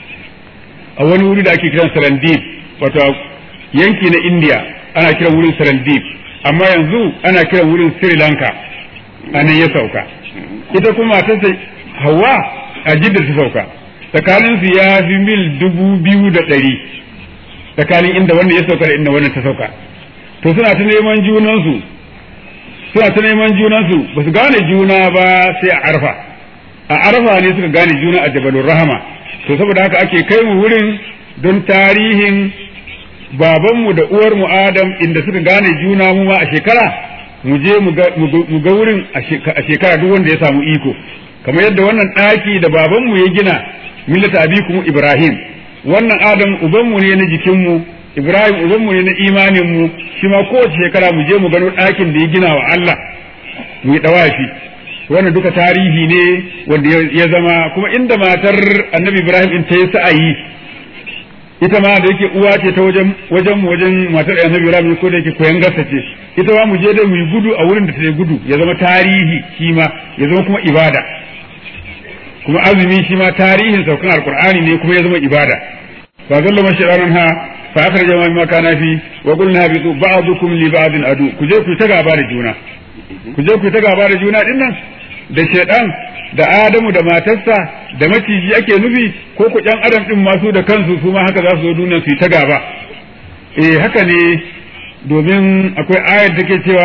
B: a wani wuri da ake kiran Sarandip wato yanki na India ana kiran wurin Sarandip amma yanzu ana kiran wurin Sri Lanka anan ya sauka ita kuma matarsa Hawa a Jidda ta sauka tsakaninsu ya fi mil dubu biyu da ɗari tsakanin inda wanda ya sauka da inda wannan ta sauka to suna ta neman junansu suna ta neman junansu ba su gane juna ba sai a arfa a arfa ne suka gane juna a jabalur rahama to saboda haka ake kai mu wurin don tarihin babanmu da uwarmu adam inda suka gane juna mu ma a shekara mu je mu ga wurin a shekara duk wanda ya samu iko kamar yadda wannan ɗaki da babanmu ya gina millata abikum ibrahim wannan adam ubanmu ne na jikinmu ibrahim ubanmu ne na imaninmu shi ma kowace shekara mu je mu gano ɗakin da ya gina wa allah mu yi ɗawafi wannan duka tarihi ne wanda ya zama kuma inda matar annabi ibrahim in ta yi sa'ayi ita ma da yake uwa ce ta wajen wajen mu wajen matar annabi ibrahim ko da yake koyan gasa ce ita ma mu je dai mu yi gudu a wurin da ta yi gudu ya zama tarihi shi ma ya zama kuma ibada kuma azumi shi ma tarihin saukan alqur'ani ne kuma ya zama ibada fa zalla masharanan ha fa akhraja ma ma kana fi wa qulna bi ba'dukum li ba'din adu ku je ku ta gaba da juna ku je ku ta gaba da juna din nan da shedan da adamu da matarsa da maciji ake nufi ko ku ɗan adam din masu da kansu su ma haka za su zo duniya su yi ta gaba eh haka ne domin akwai ayar da ke cewa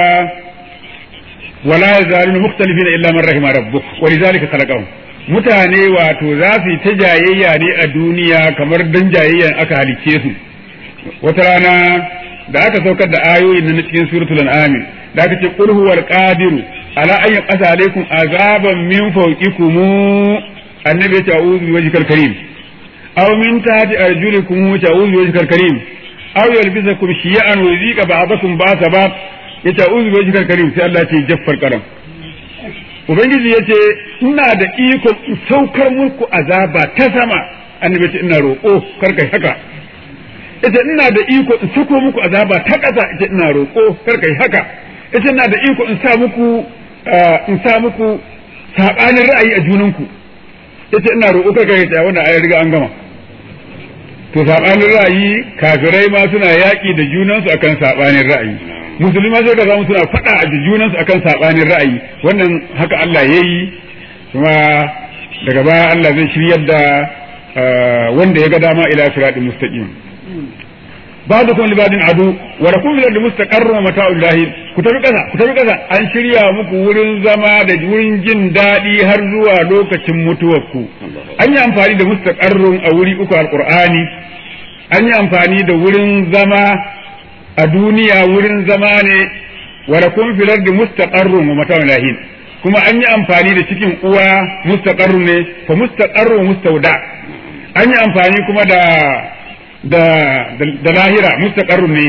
B: wala yazaluna mukhtalifina illa man rahima rabbuk wa lidhalika khalaqahum mutane wato za su yi ta jayayya ne a duniya kamar dan jayayyan aka halicce su wata rana da aka saukar da ayoyin na cikin suratul an'am da aka ce qul huwal qadiru ala an yaqasa alaikum azaban min fawqikum annabi ta a'udhu bi wajhikal karim aw min tahti arjulikum ta'udhu bi wajhikal karim aw yalbisakum shiy'an wa yuzika ba'dakum ba'sa ba'd ya ta'udhu bi wajhikal karim sai Allah ya ce jaffar karam ubangiji ya ce ina da iko in saukar muku azaba ta sama annabi ce ina roƙo kar kai haka ita ina da iko in sako muku azaba ta ƙasa ita ina roƙo kar kai haka ita ina da iko in sa muku in sa muku sabanin ra'ayi a junanku ita ina roƙo kar kai ta wannan ayar riga an gama to sabanin ra'ayi kafirai ma suna yaƙi da junansu akan sabanin ra'ayi musulma sai ka samu suna faɗa a junansu akan sabanin ra'ayi wannan haka Allah yayi kuma daga baya Allah zai shiryar da wanda ya ga dama ila siratin mustaqim ba'dukum li ba'din adu wa lakum fil ardi mustaqarrun wa mata'ul lahi ku tafi kasa ku tafi kasa an shirya muku wurin zama da wurin jin daɗi har zuwa lokacin mutuwarku an yi amfani da mustaqarrun a wuri uku alqur'ani an yi amfani da wurin zama a duniya wurin zama ne wa lakum fil ardi mustaqarrun wa mata'ul lahi kuma an yi amfani da cikin uwa mustaqarrun ne fa mustaqarrun mustauda an yi amfani kuma da da da lahira mustaqarrun ne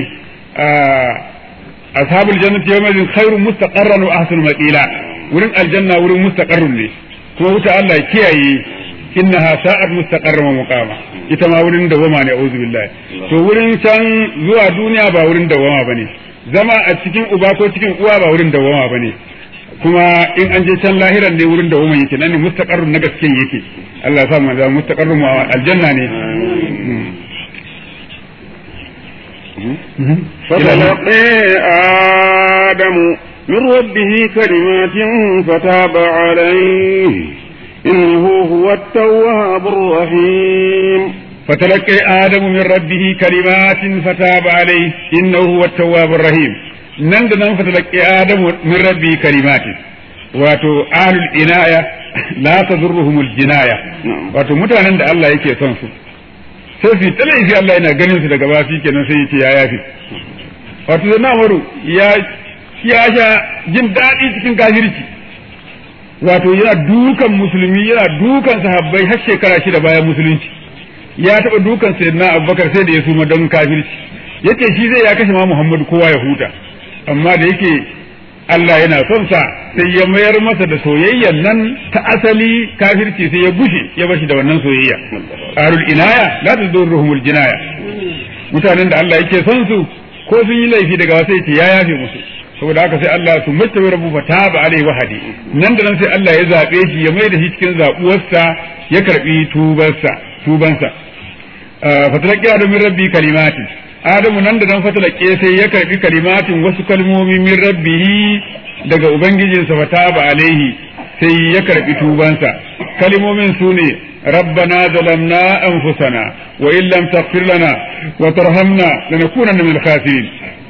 B: ashabul jannati yawma idhin khairun mustaqarran wa ahsanu maqila wurin aljanna wurin mustaqarrun ne kuma wuta Allah kiyaye innaha sa'at mustaqarran wa muqama ita ma wurin dawama ne a'udhu billahi to wurin can zuwa duniya ba wurin dawama bane zama a cikin uba ko cikin uwa ba wurin dawama bane kuma in an je can lahiran ne wurin da woman yake nan ne mustaqarrun na gaske yake Allah ya sa mu zama mustaqarrun mu aljanna ne
A: فتلقي آدم من ربه كلمات فتاب عليه إنه هو التواب الرحيم
B: فتلقي آدم من ربه كلمات فتاب عليه إنه هو التواب الرحيم nan da nan fatalaki adamu min rabbi kalimati wato ahlul inaya la tadurruhumul jinaya wato mutanen da Allah yake son su sai su talaifi Allah yana ganin su daga bafi kenan sai yace ya yafi wato da namaru ya ya sha jin daɗi cikin kafirci wato yana dukan musulmi yana dukan sahabbai har shekara shida bayan musulunci ya taɓa dukan sayyidina abubakar sai da ya suma don kafirci yace shi zai ya kashe ma muhammadu kowa ya huta amma da yake Allah yana son sa sai ya mayar masa da soyayyan nan ta asali kafirci sai ya gushe ya bashi da wannan soyayya arul inaya la tadurruhumul jinaya mutanen da Allah yake son su ko sun yi laifi daga sai ce ya yafe musu saboda haka sai Allah su mata rabu fa taba alai wahadi nan da nan sai Allah ya zabe shi ya mai da shi cikin zabuwarsa ya karbi tubarsa tubansa fatalaqi adu min rabbi kalimati adamu nan da nan fatalaqi sai ya karbi kalimatin wasu kalmomi min rabbihi daga ubangijinsa fa taba alaihi sai ya karbi tubansa kalmomin su ne ربنا ظلمنا أنفسنا وإن لم تغفر لنا وترحمنا لنكونن من الخاسرين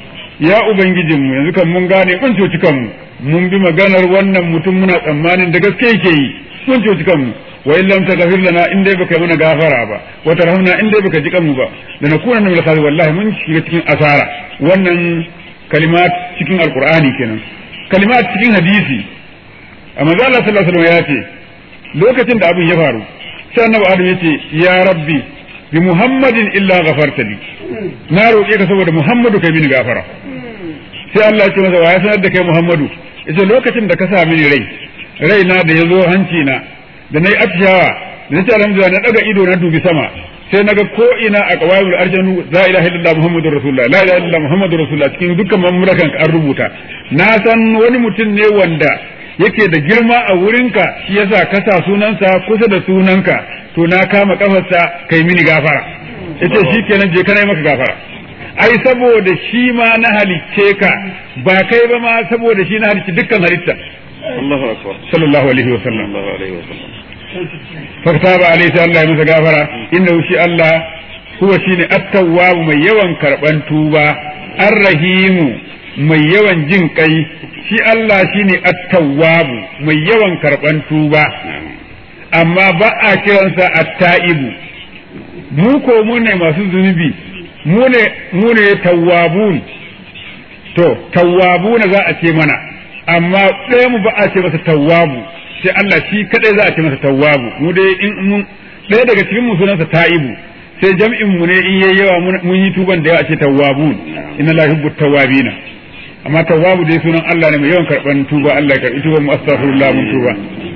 B: ya ubangijinmu yanzu kan mun gane mun coci kanmu mun bi maganar wannan mutum muna tsammanin da gaske yake yi mun coci kanmu wa in lam taghfir lana in dai baka mana gafara ba wa tarhamna in dai baka ji kanmu ba da na kuna min al wallahi mun shiga cikin asara wannan kalimat cikin alqur'ani kenan kalimat cikin hadisi amma Allah sallallahu alaihi wasallam ya ce lokacin da abin ya faru sai annabi Adam ya ce ya rabbi bi muhammadin illa ghafarta li na roƙe ka saboda muhammadu kai mini gafara sai Allah ya ce masa wa ya sanar da kai muhammadu yace lokacin da ka sa mini rai rai na da yazo hanci na da nayi atishawa da nace alhamdulillah na daga ido na dubi sama sai naga ko ina a qawaimul arjanu la ilaha illallah muhammadur rasulullah la ilaha illallah muhammadur rasulullah cikin dukkan mamurakan an rubuta na san wani mutum ne wanda yake da girma a wurinka shi yasa ka sa sunansa kusa da sunanka to na kama kafarsa kai mini gafara yace shi kenan je kana maka gafara ai saboda shi ma na halicce ka ba kai ba ma saboda shi na halicci dukkan halitta
A: Allahu akbar
B: sallallahu alaihi wa sallam
A: sallallahu alaihi wa sallam
B: faktaba alaihi sai Allah ya masa gafara innahu shi Allah huwa shine at-tawwab mai yawan karban tuba ar-rahimu mai yawan jin kai shi Allah shine at-tawwab mai yawan karban tuba amma ba a kiransa at-ta'ibu mu ko mu ne masu zunubi mu ne mu ne tawwabun to tawwabuna za a ce mana amma ɗaya mu ba a ce masa tawwabu sai Allah shi kadai za a ce masa tawwabu mu dai in mun ɗaya daga cikin mu sunansa ta'ibu sai jam'in mu ne in yayi yawa mun yi tuban da yawa a ce tawwabun inna la yuhibbu tawwabina amma tawwabu dai sunan Allah ne mai yawan karban tuba Allah ya karbi tuba mu astaghfirullah mun tuba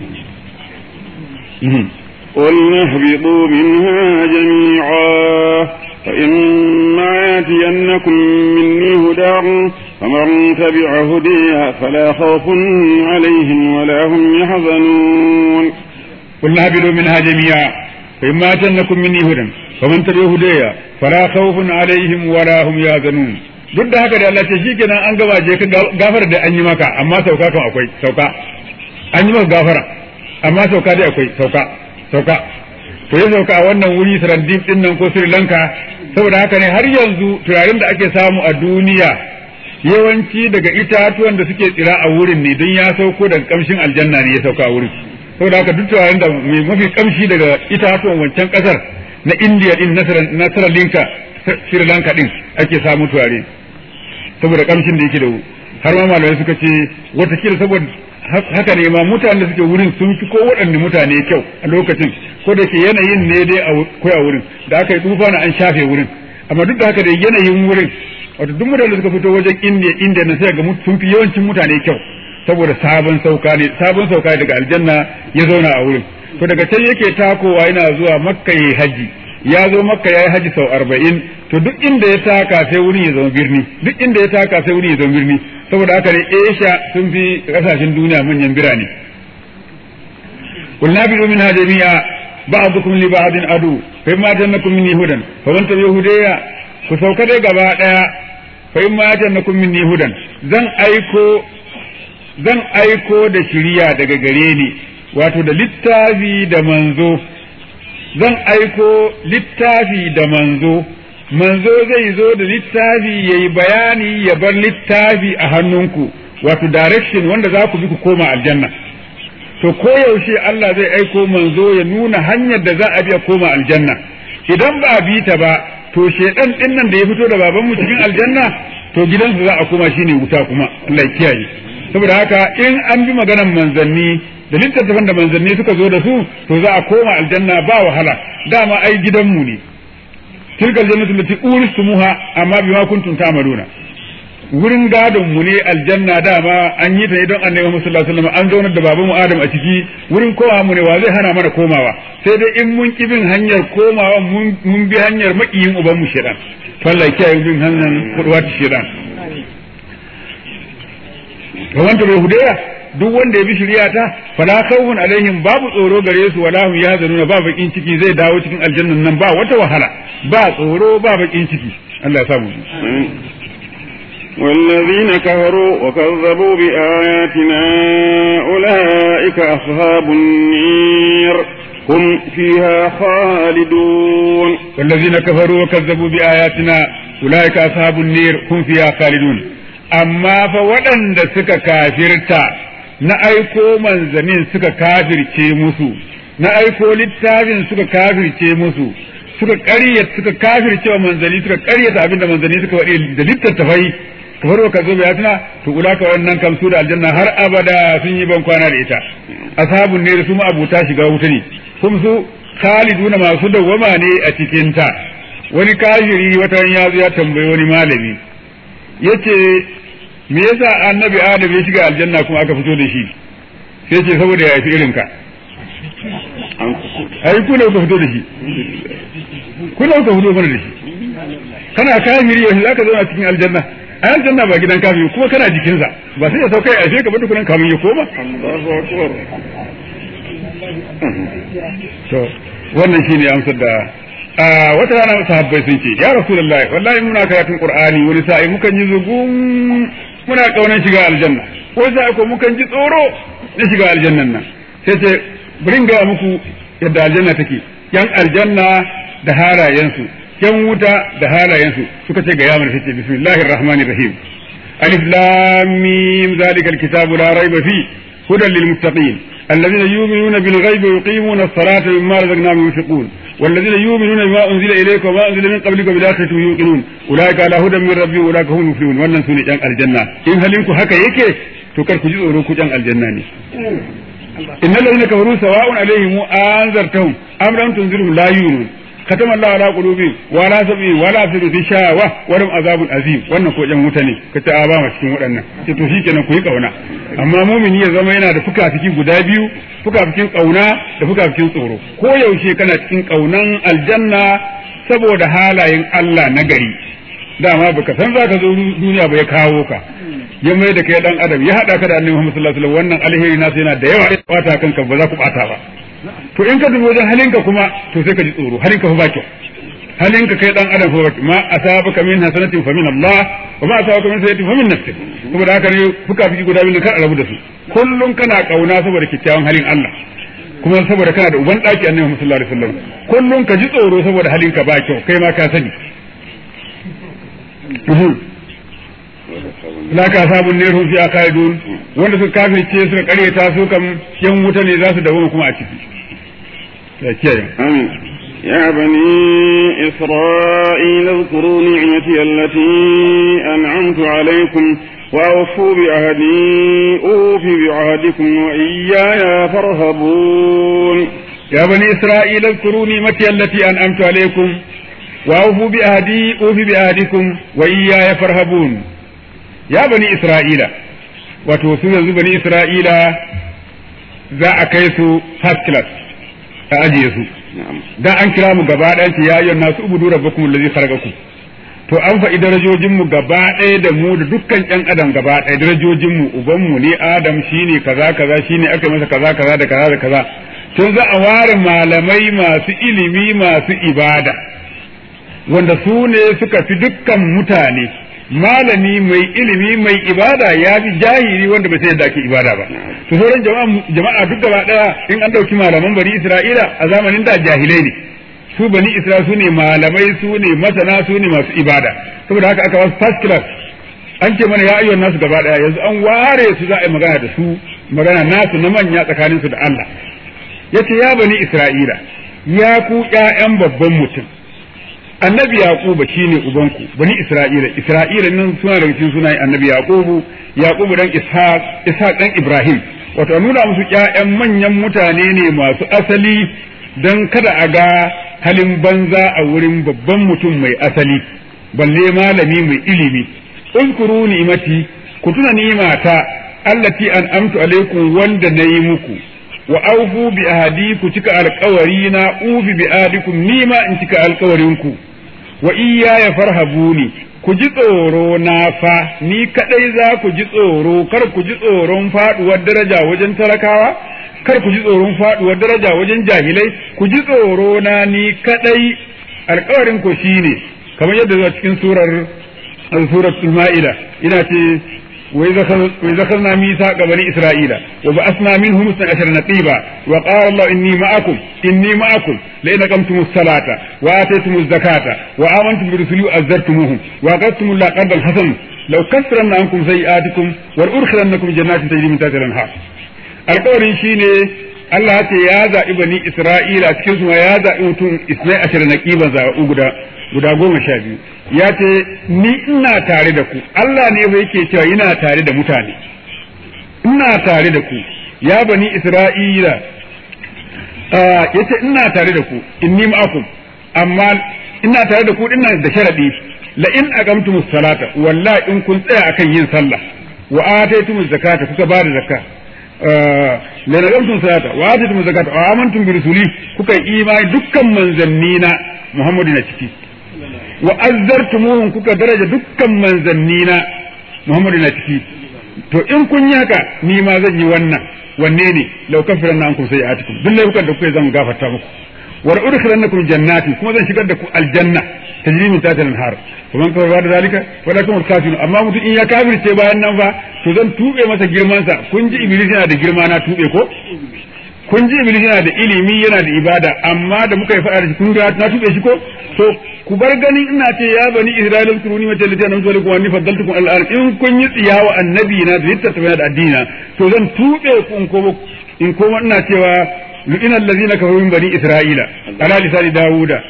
A: قلنا اهبطوا منها جميعا فإما يأتينكم مني هدى فمن تبع هدي فلا خوف عليهم ولا هم يحزنون
B: قلنا اهبطوا منها جميعا فإما يأتينكم مني هدى فمن تبع هدي فلا خوف عليهم ولا هم يحزنون duk da haka da Allah ce shi kenan an gaba je ka gafara da an yi maka amma sauka kan akwai sauka an yi maka gafara amma sauka dai akwai sauka sauka to ya sauka a wannan wuri Sarandib din nan ko Sri Lanka saboda haka ne har yanzu turaren da ake samu a duniya yawanci daga itatuwan da suke tsira a wurin ne don ya sauko daga kamshin aljanna ne ya sauka a wurin saboda haka duk turaren da mai mafi kamshi daga itatuwan wancan kasar na India din na Sri Lanka Sri Lanka din ake samu turare saboda kamshin da yake da har ma malamai suka ce watakila saboda haka ne ma mutanen da suke wurin sun fi ko waɗanne mutane kyau a lokacin ko da ke yanayin ne dai a koya wurin da aka yi tufa na an shafe wurin amma duk da haka da yanayin wurin wato duk mutanen da suka fito wajen indiya indiya na sai ga sun fi yawancin mutane kyau saboda sabon sauka ne sabon sauka daga aljanna ya zauna a wurin to daga can yake takowa yana zuwa makka yayi haji ya zo makka yayi haji sau arba'in to duk inda ya taka sai wurin ya zama birni duk inda ya taka sai wurin ya zama birni saboda haka ne Asia sun fi kasashen duniya manyan birane قل نابلوا منها جميعا بعضكم لبعض عدو فإما جنكم مني هدى فمن تبع هدايا كسوك دي غبا دaya فإما جنكم مني هدى zan aiko zan aiko da shiriya daga gare ni wato da littafi da manzo zan aiko littafi da manzo manzo zai zo da littafi yayi bayani ya bar littafi a hannunku wato direction wanda za ku bi ku koma aljanna to koyaushe Allah zai aiko manzo ya nuna hanyar da za a biya koma aljanna idan ba a bi ta ba to shedan din nan da ya fito da baban mu cikin aljanna to gidansa za a koma shine wuta kuma Allah ya kiyaye saboda haka in an bi maganar manzanni da littattafan da manzanni suka zo da su to za a koma aljanna ba wahala dama ai gidanmu ne tilkal jannatu lati uristumuha amma bima kuntum ta'maluna wurin gadon mu ne aljanna dama an yi ta ne don annabi Muhammad sallallahu alaihi wasallam an zaunar da babanmu Adam a ciki wurin kowa mu ne wa zai hana mana komawa sai dai in mun ki bin hanyar komawa mun bi hanyar makiyin uban mu shedan Allah ya kiyaye bin hanyar kudwa ta shedan ga wanda bai hudaya duk wanda ya bi shari'a ta fala khawfun alaihim babu tsoro gare su wala hum yahzanuna ba bakin ciki zai dawo cikin aljannan nan ba wata wahala ba tsoro ba bakin ciki Allah ya samu
A: والذين كفروا وكذبوا بآياتنا أولئك أصحاب النير هم فيها خالدون
B: والذين كفروا وكذبوا بآياتنا أولئك أصحاب النير هم فيها خالدون أما فودن سك كافرتا na aiko manzanin suka kafirce musu na aiko littafin suka kafirce musu suka ƙaryata suka kafirce wa manzanni suka ƙaryata abinda manzanni suka faɗi da littattafai kamar ka zo bayatuna to ulaka wannan kam su da aljanna har abada sun yi ban kwana da ita ashabun ne su ma abuta shiga wuta ne kuma su khaliduna masu dawwama ne a cikin ta wani kafiri wata ya zo ya tambayi wani malami yace me yasa annabi adam ya shiga aljanna kuma aka fito da shi sai ce saboda ya fi irin ka ai ku ne ku fito da shi ku ne ku fito mana da shi kana kafiri yanzu zaka zauna cikin aljanna a aljanna ba gidan kafiri kuma kana jikinsa ba sai ya sauka ya ashe ka bada kunan kamun ya koma to wannan shine amsar da a wata rana sahabbai sun ce ya rasulullahi wallahi muna karatun qur'ani wani sa'i mukan yi zugun muna kaunan shiga aljanna wani sa'i ko mukan ji tsoro na shiga aljannan nan sai ce bari ga muku yadda aljanna take yan aljanna da halayensu yan wuta da halayensu suka ce ga yamar sai ce bismillahir rahmanir rahim alif lam mim zalikal kitabu la raiba fi hudan lil muttaqin الذين يؤمنون بالغيب ويقيمون الصلاة مما رزقناهم ينفقون والذين يؤمنون بما أنزل إليك وما أنزل من قبلك بالآخرة يوقنون أولئك على هدى من ربهم أولئك هم المفلحون wannan sune jan aljanna in halinku haka yake to kar ku ji tsoro ku jan aljanna ne innal ladina kafaru sawa'un alaihim anzartahum am lam tunzirhum la yu'minun katama Allah ala qulubi wa la sabi wa la fi shawa wa lam azabun azim wannan ko jan wuta ne kace a ba ma cikin waɗannan ce to shikenan ku yi kauna amma mumini ya zama yana da fuka-fiki guda biyu fuka-fikin kauna da fuka-fikin tsoro ko yaushe kana cikin kaunan aljanna saboda halayen Allah na gari dama baka san zaka zo duniya ba ya kawo ka ya mai da kai dan adam ya hada ka da annabi Muhammad sallallahu alaihi wasallam wannan alheri nasu yana da yawa ya bata kanka ba za ku bata ba to in ka dubi wajen halinka kuma to sai ka ji tsoro halinka fa ba kyau halinka kai dan adam fa ma asabaka min hasanatin fa min Allah wa ma asabaka min sayyi'atin fa min nafsik saboda haka ne fuka fiki guda biyu kar a rabu da su kullun kana kauna saboda kyakkyawan halin Allah kuma saboda kana da uban daki annabi Muhammad sallallahu alaihi wasallam kullun ka ji tsoro saboda halinka ba kyau kai ma ka sani la ka sabun ne rufi a kaidun wanda suka kafirce suka karyata su kam yan wuta ne za su dawo kuma a ciki ya kiyaye
A: amin يا بني إسرائيل اذكروا نعمتي التي أنعمت عليكم وأوفوا بعهدي أوف بعهدكم وإياي فارهبون
B: يا بني إسرائيل اذكروا نعمتي التي أنعمت عليكم وأوفوا بعهدي أوف بعهدكم وإياي فارهبون ya bani isra'ila wato su yanzu bani isra'ila za a kai su first class a ajiye su da an kira mu gaba ɗaya ce ya yi nasu ubudu rabbakum allazi khalaqakum to an faɗi darajojin mu gaba ɗaya da mu da dukkan ƴan adam gaba ɗaya darajojin mu uban mu ne adam shine kaza kaza shine aka masa kaza kaza da kaza da kaza tun za a ware malamai masu ilimi masu ibada wanda su ne suka fi dukkan mutane malami mai ilimi mai ibada ya fi jahili wanda bai sai yadda ake ibada ba to sauran jama'a duk gaba daya in an dauki malaman bani isra'ila a zamanin da jahilai ne su bani isra'ila su ne malamai su ne masana su ne masu ibada saboda haka aka wasu first class an ce mana ya ayyuan nasu gaba daya yanzu an ware su za a yi magana da su magana nasu na manya tsakanin su da Allah yace ya bani isra'ila ya ku ƴaƴan babban mutum annabi yaquba shine ubanku bani isra'ila isra'ila nan suna daga cikin sunayen annabi yaqubu yaqubu dan ishaq ishaq dan ibrahim wato nuna musu ƴaƴan manyan mutane ne masu asali dan kada a ga halin banza a wurin babban mutum mai asali balle malami mai ilimi uzkuru ni'mati ku tuna ni'mata allati an amtu alaikum wanda nayi muku wa aufu bi ahadi ku cika alkawari na ufi bi ahadikum nima in cika alkawarinku wa iya ya farhabuni ku ji tsoro na fa ni kadai za ku ji tsoro kar ku ji tsoron faduwar daraja wajen talakawa kar ku ji tsoron faduwar daraja wajen jahilai ku ji tsoro na ni kadai alkawarin ku shine kamar yadda zuwa cikin surar suratul ma'ida ina ce وإذا أخذنا ميثاق بني إسرائيل وبعثنا منهم اثنى عشر نقيبا وقال الله إني معكم إني معكم لئن أقمتم الصلاة وآتيتم الزكاة وآمنتم برسلي وأزرتموهم وأقرضتم الله قرضا حسنا لو كفرن عنكم سيئاتكم ولأدخلنكم جنات تجري من تحتها الأنهار alƙawarin shine Allah ya ce ya zaɓi bani Isra'ila cikin su ya zaɓi mutum isnai ashirin na ƙiban zaɓu guda guda goma sha biyu ya ce ni ina tare da ku Allah ne fa yake cewa ina tare da mutane ina tare da ku ya bani Isra'ila ya ce ina tare da ku inni ma'akum amma ina tare da ku dinnan da sharadi la in aqamtumus salata wallahi in kun tsaya akan yin sallah wa ataytumuz zakata kuka ba da zakka la nagamtum salata wa atitum zakata wa amantum bi rusuli kuka yi imani dukkan manzannina Muhammadu na ciki wa azzartumuhum kuka daraja dukkan manzannina Muhammadu na ciki to in kun yi haka ni ma zan yi wannan wanne ne law kafiranna ankum sayi'atikum duk laifukan da kuka zan gafarta muku wa udkhilannakum jannatin kuma zan shigar da ku aljanna tajri min tahtiha al-anhar faman kafara da zalika walakum al-kafirun amma mutum in ya kafirce bayan nan fa to zan tube masa girman sa kun ji iblis yana da girma na tube ko kun ji iblis yana da ilimi yana da ibada amma da muka yi faɗa da shi kun ga na tube shi ko to ku bar ganin ina ce ya bani isra'ila kuruni mata lati anamtu alaikum wa anni faddaltukum al in kun yi tsiyawa annabi na da littattafa da addina to zan tube ku in ko in koma ina cewa lu'ina allazina kafaru min bani isra'ila ala lisani dawuda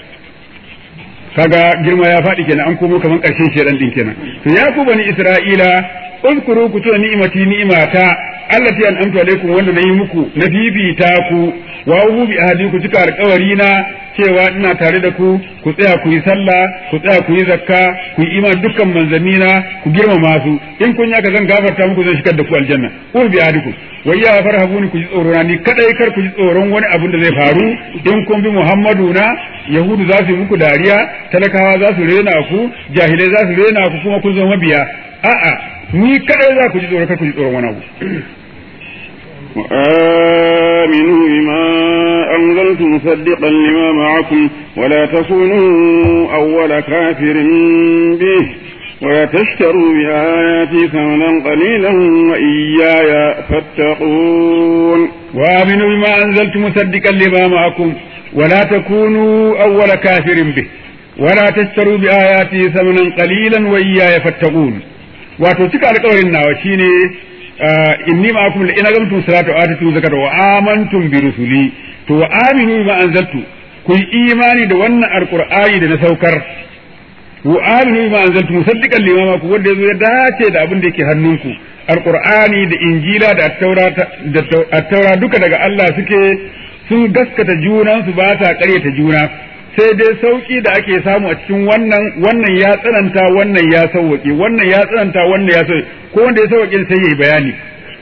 B: kaga girma ya faɗi kenan an komo kaman ƙarshen shedan din kenan to ya ku bani isra'ila uzkuru ku tuna ni'imati ni'imata allati an amtu alaikum wanda nayi muku na fifita ku wa ubu bi ahadi ku cika alƙawari na cewa ina tare da ku ku tsaya ku yi sallah ku tsaya ku yi zakka ku yi iman dukkan manzannina ku girmama su in kun yaka zan gafarta muku zan shigar da ku aljanna ul bi adikum wa ya farhabuni ku ji tsoro na ni kadai kar ku ji tsoron wani abin da zai faru in kun bi Muhammadu na Yahudu za su yi muku dariya talakawa za su rena ku jahilai za su rena ku kuma kun zama mabiya a'a ni kadai za ku ji tsoro kar ku ji tsoron wani abu
A: وآمنوا بما أنزلت مصدقا لما معكم ولا تكونوا أول كافر به ولا تشتروا بآياتي ثمنا قليلا وإياي فاتقون
B: وآمنوا بما أنزلت مصدقا لما معكم ولا تكونوا أول كافر به ولا تشتروا بآياتي ثمنا قليلا وإياي فاتقون wato cika alƙawarin nawa shine inni ma'akum la in agamtum salata wa atatu zakata wa amantum bi rusuli to wa aminu bima anzaltu ku yi imani da wannan alqur'ani da na saukar wa aminu bima anzaltu musaddiqan lima ma ku wanda yazo ya dace da abin da yake hannunku alqur'ani da injila da at-taura da at-taura duka daga Allah suke sun gaskata junan su ba sa ƙaryata juna sai dai sauki da ake samu a cikin wannan wannan ya tsananta wannan ya sauwake wannan ya tsananta wannan ya sauwake ko wanda ya sauwake sai yayi bayani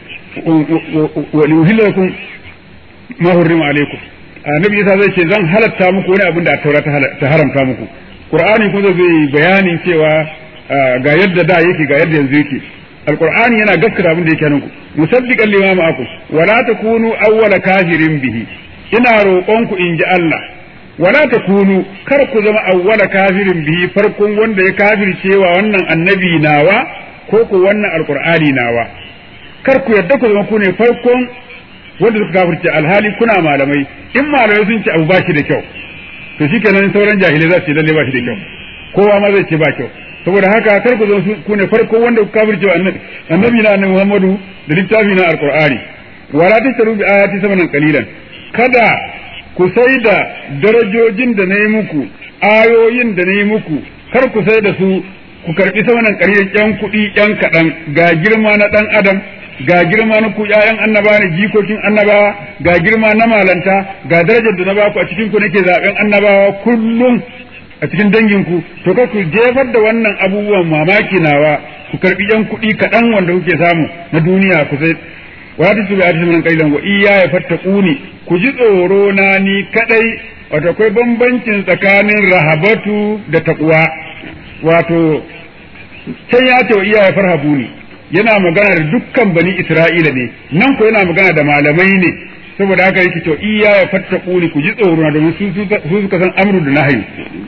B: wa liuhilakum ma hurrima alaikum annabi Isa zai ce zan halatta muku wani abin da taura ta haramta muku qur'ani kuma zai bayanin cewa ga yadda da yake ga yadda yanzu yake alqur'ani yana gaskata abin da yake hannunku musaddiqan lima ma'akum wala takunu awwala kafirin bihi ina roƙonku in ji Allah wala takunu kar ku zama awwala kafirin bihi farkon wanda ya kafircewa wannan annabi nawa ko ku wannan alqur'ani nawa kar ku yadda ku zama ku ne farkon wanda suka kafirce alhali kuna malamai in malamai sun ce abu ba shi da kyau to shikenan sauran jahilai za su ce lalle ba shi da kyau kowa ma zai ce ba kyau saboda haka kar ku zama ku ne farkon wanda ku kafircewa annabi annabi na annabi Muhammadu da littafi na alqur'ani wala tasaru bi ayati samanan qalilan kada ku sai da darajojin da na yi muku ayoyin da na yi muku kar ku sai da su ku karbi samanan ƙaryar ƴan kuɗi ƴan kaɗan ga girma na ɗan adam ga girma na ku ƴaƴan annaba ne jikokin annabawa ga girma na malanta ga darajar da na ba ku a cikin ku nake zaɓen annabawa kullum a cikin danginku to kar ku jefar da wannan abubuwan mamaki nawa ku karbi ƴan kuɗi kaɗan wanda kuke samu na duniya ku sai wa ta tuba ta min qailan wa iya ya fattaquni ku ji tsoro na ni kadai wato akwai bambancin tsakanin rahabatu da taqwa wato can ya ce wa iya ya farhabuni yana magana da dukkan bani isra'ila ne nan ko yana magana da malamai ne saboda haka yake to iya ya fattaquni ku ji tsoro na domin su suka san amru da nahyi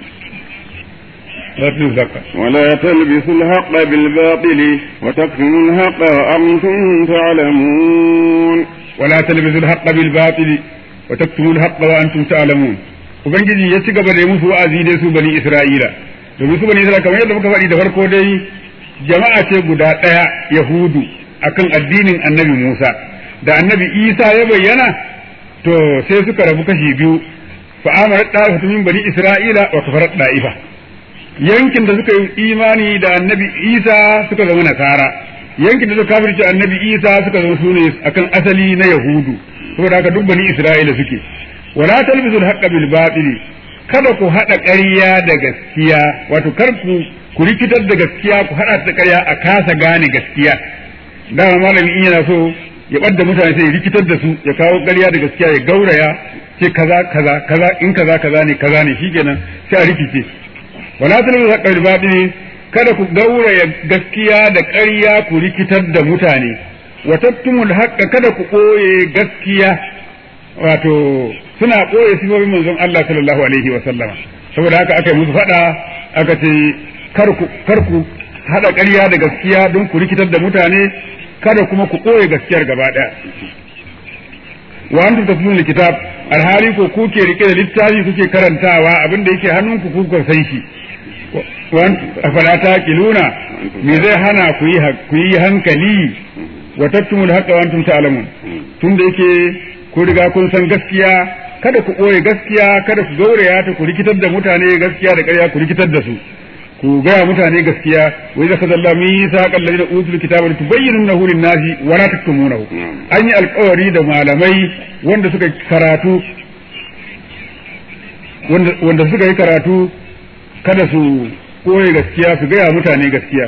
A: ولا تلبسوا الحق بالباطل وتكتموا الحق وأنتم تعلمون
B: ولا تلبسوا الحق بالباطل وتكتموا الحق وأنتم تعلمون ubangiji ya ci gaba da musu wa'azi dai su bani isra'ila domin su bani isra'ila kamar yadda muka faɗi da farko dai jama'a ce guda ɗaya yahudu akan addinin annabi musa da annabi isa ya bayyana to sai suka rabu kashi biyu fa amara ɗa'ifa min bani isra'ila wa kafarat ɗa'ifa yankin da suka yi imani da annabi isa suka zama nasara yankin da suka kafirce annabi isa suka zama sune akan asali na yahudu saboda haka duk bani isra'ila suke wala talbisu al-haqqa bil batil kada ku hada ƙarya da gaskiya wato kar ku ku rikitar da gaskiya ku hada da ƙarya a kasa gane gaskiya dama malami in yana so ya ɓadda mutane sai ya rikitar da su ya kawo ƙarya da gaskiya ya gauraya ce kaza kaza kaza in kaza kaza ne kaza ne shikenan sai a rikice wala talbisu al-haqqa bil batil kada ku gauraya gaskiya da ƙarya ku rikitar da mutane wa tattumul haqqa kada ku ɓoye gaskiya wato suna ɓoye sifofin manzon Allah sallallahu alaihi wa sallama saboda haka aka yi musu faɗa aka ce kar ku haɗa ƙarya da gaskiya don ku rikitar da mutane kada kuma ku ɓoye gaskiyar gaba ɗaya wa antum tatlun kitab alhali ko kuke rike da littafi kuke karantawa abin da yake hannunku ku ku san shi afala taqiluna me zai hana ku yi ku yi hankali wa tattumul haqqa wa antum ta'lamun tunda yake ku riga kun san gaskiya kada ku ɓoye gaskiya kada ku gauraya ta ku rikitar da mutane gaskiya da ƙarya ku rikitar da su ku gaya mutane gaskiya wa idza kadalla mithaqa alladhina utul kitaba litubayyinunahu lin-nasi wa la taktumunahu an yi alƙawari da malamai wanda suka karatu wanda suka yi karatu kada su koye gaskiya su gaya mutane gaskiya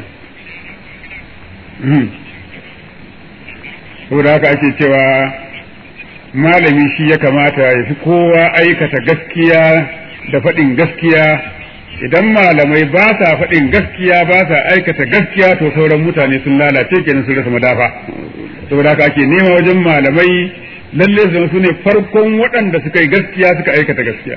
B: saboda haka ake cewa malami shi ya kamata ya fi kowa aikata gaskiya da faɗin gaskiya idan malamai ba sa faɗin gaskiya ba sa aikata gaskiya to sauran mutane sun lalace kenan sun rasa madafa saboda haka ake nema wajen malamai lalle su su ne farkon waɗanda suka yi gaskiya suka aikata gaskiya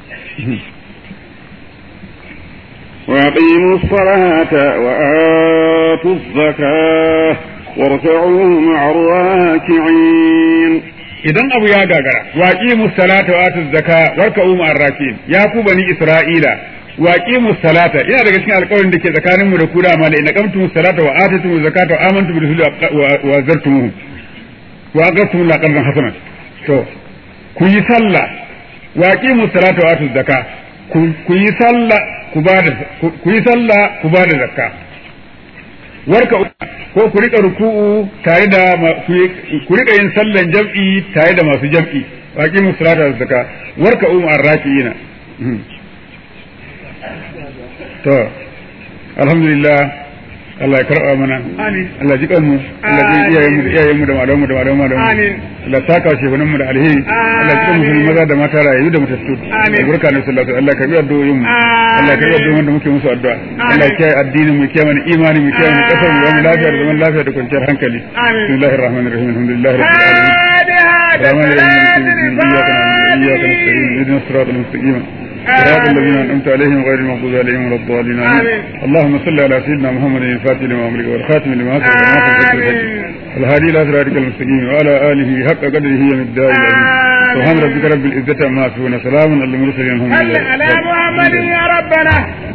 A: وأقيموا الصلاة وآتوا الزكاة واركعوا مع الراكعين
B: idan abu ya gagara waqimu salata wa atuz zaka warka'u ma'ar rakin ya ku bani isra'ila waqimu salata ina daga cikin alƙawarin da ke tsakanin mu da ku da mala inna qamtum salata wa atutum zakata wa amantum bi rasuli wa zartumuhu wa aqamtum la qardan hasanan to ku yi sallah waqimu salata wa atuz zaka ku yi sallah ku ba da ku yi sallah ku ba da zakka warka ko ku rika ruku'u tare da ku rika yin sallan jam'i tare da masu jam'i waqimu salata wa zakka warka um arrakiina to alhamdulillah Allah ya karɓa mana Allah ji kanmu Allah ji iyayen mu da iyayen mu da malaman mu da malaman mu da Allah ta kawo shehunan mu da alheri Allah ji kanmu maza da mata rayu da mutattu albarka na sallallahu Allah ka bi addu'o'in mu Allah ka bi addu'o'in da muke musu addu'a Allah ya kiyaye addinin mu kiyaye mana imani mu kiyaye mana kasar mu mu lafiya da zaman lafiya da kwanciyar hankali bismillahir rahmanir rahim alhamdulillahi rabbil alamin الرحمن الرحيم إياك نعبد وإياك نستعين اهدنا الصراط المستقيم صراط الذين أنعمت عليهم غير المغضوب عليهم ولا الضالين آمين اللهم صل على سيدنا محمد الفاتح لما أمرك والخاتم لما سبق ناصر الهادي إلى صراطك المستقيم وعلى آله حق قدره ومقداره العظيم سبحان ربك رب العزة عما يصفون سلام على المرسلين الحمد لله
C: على محمد يا ربنا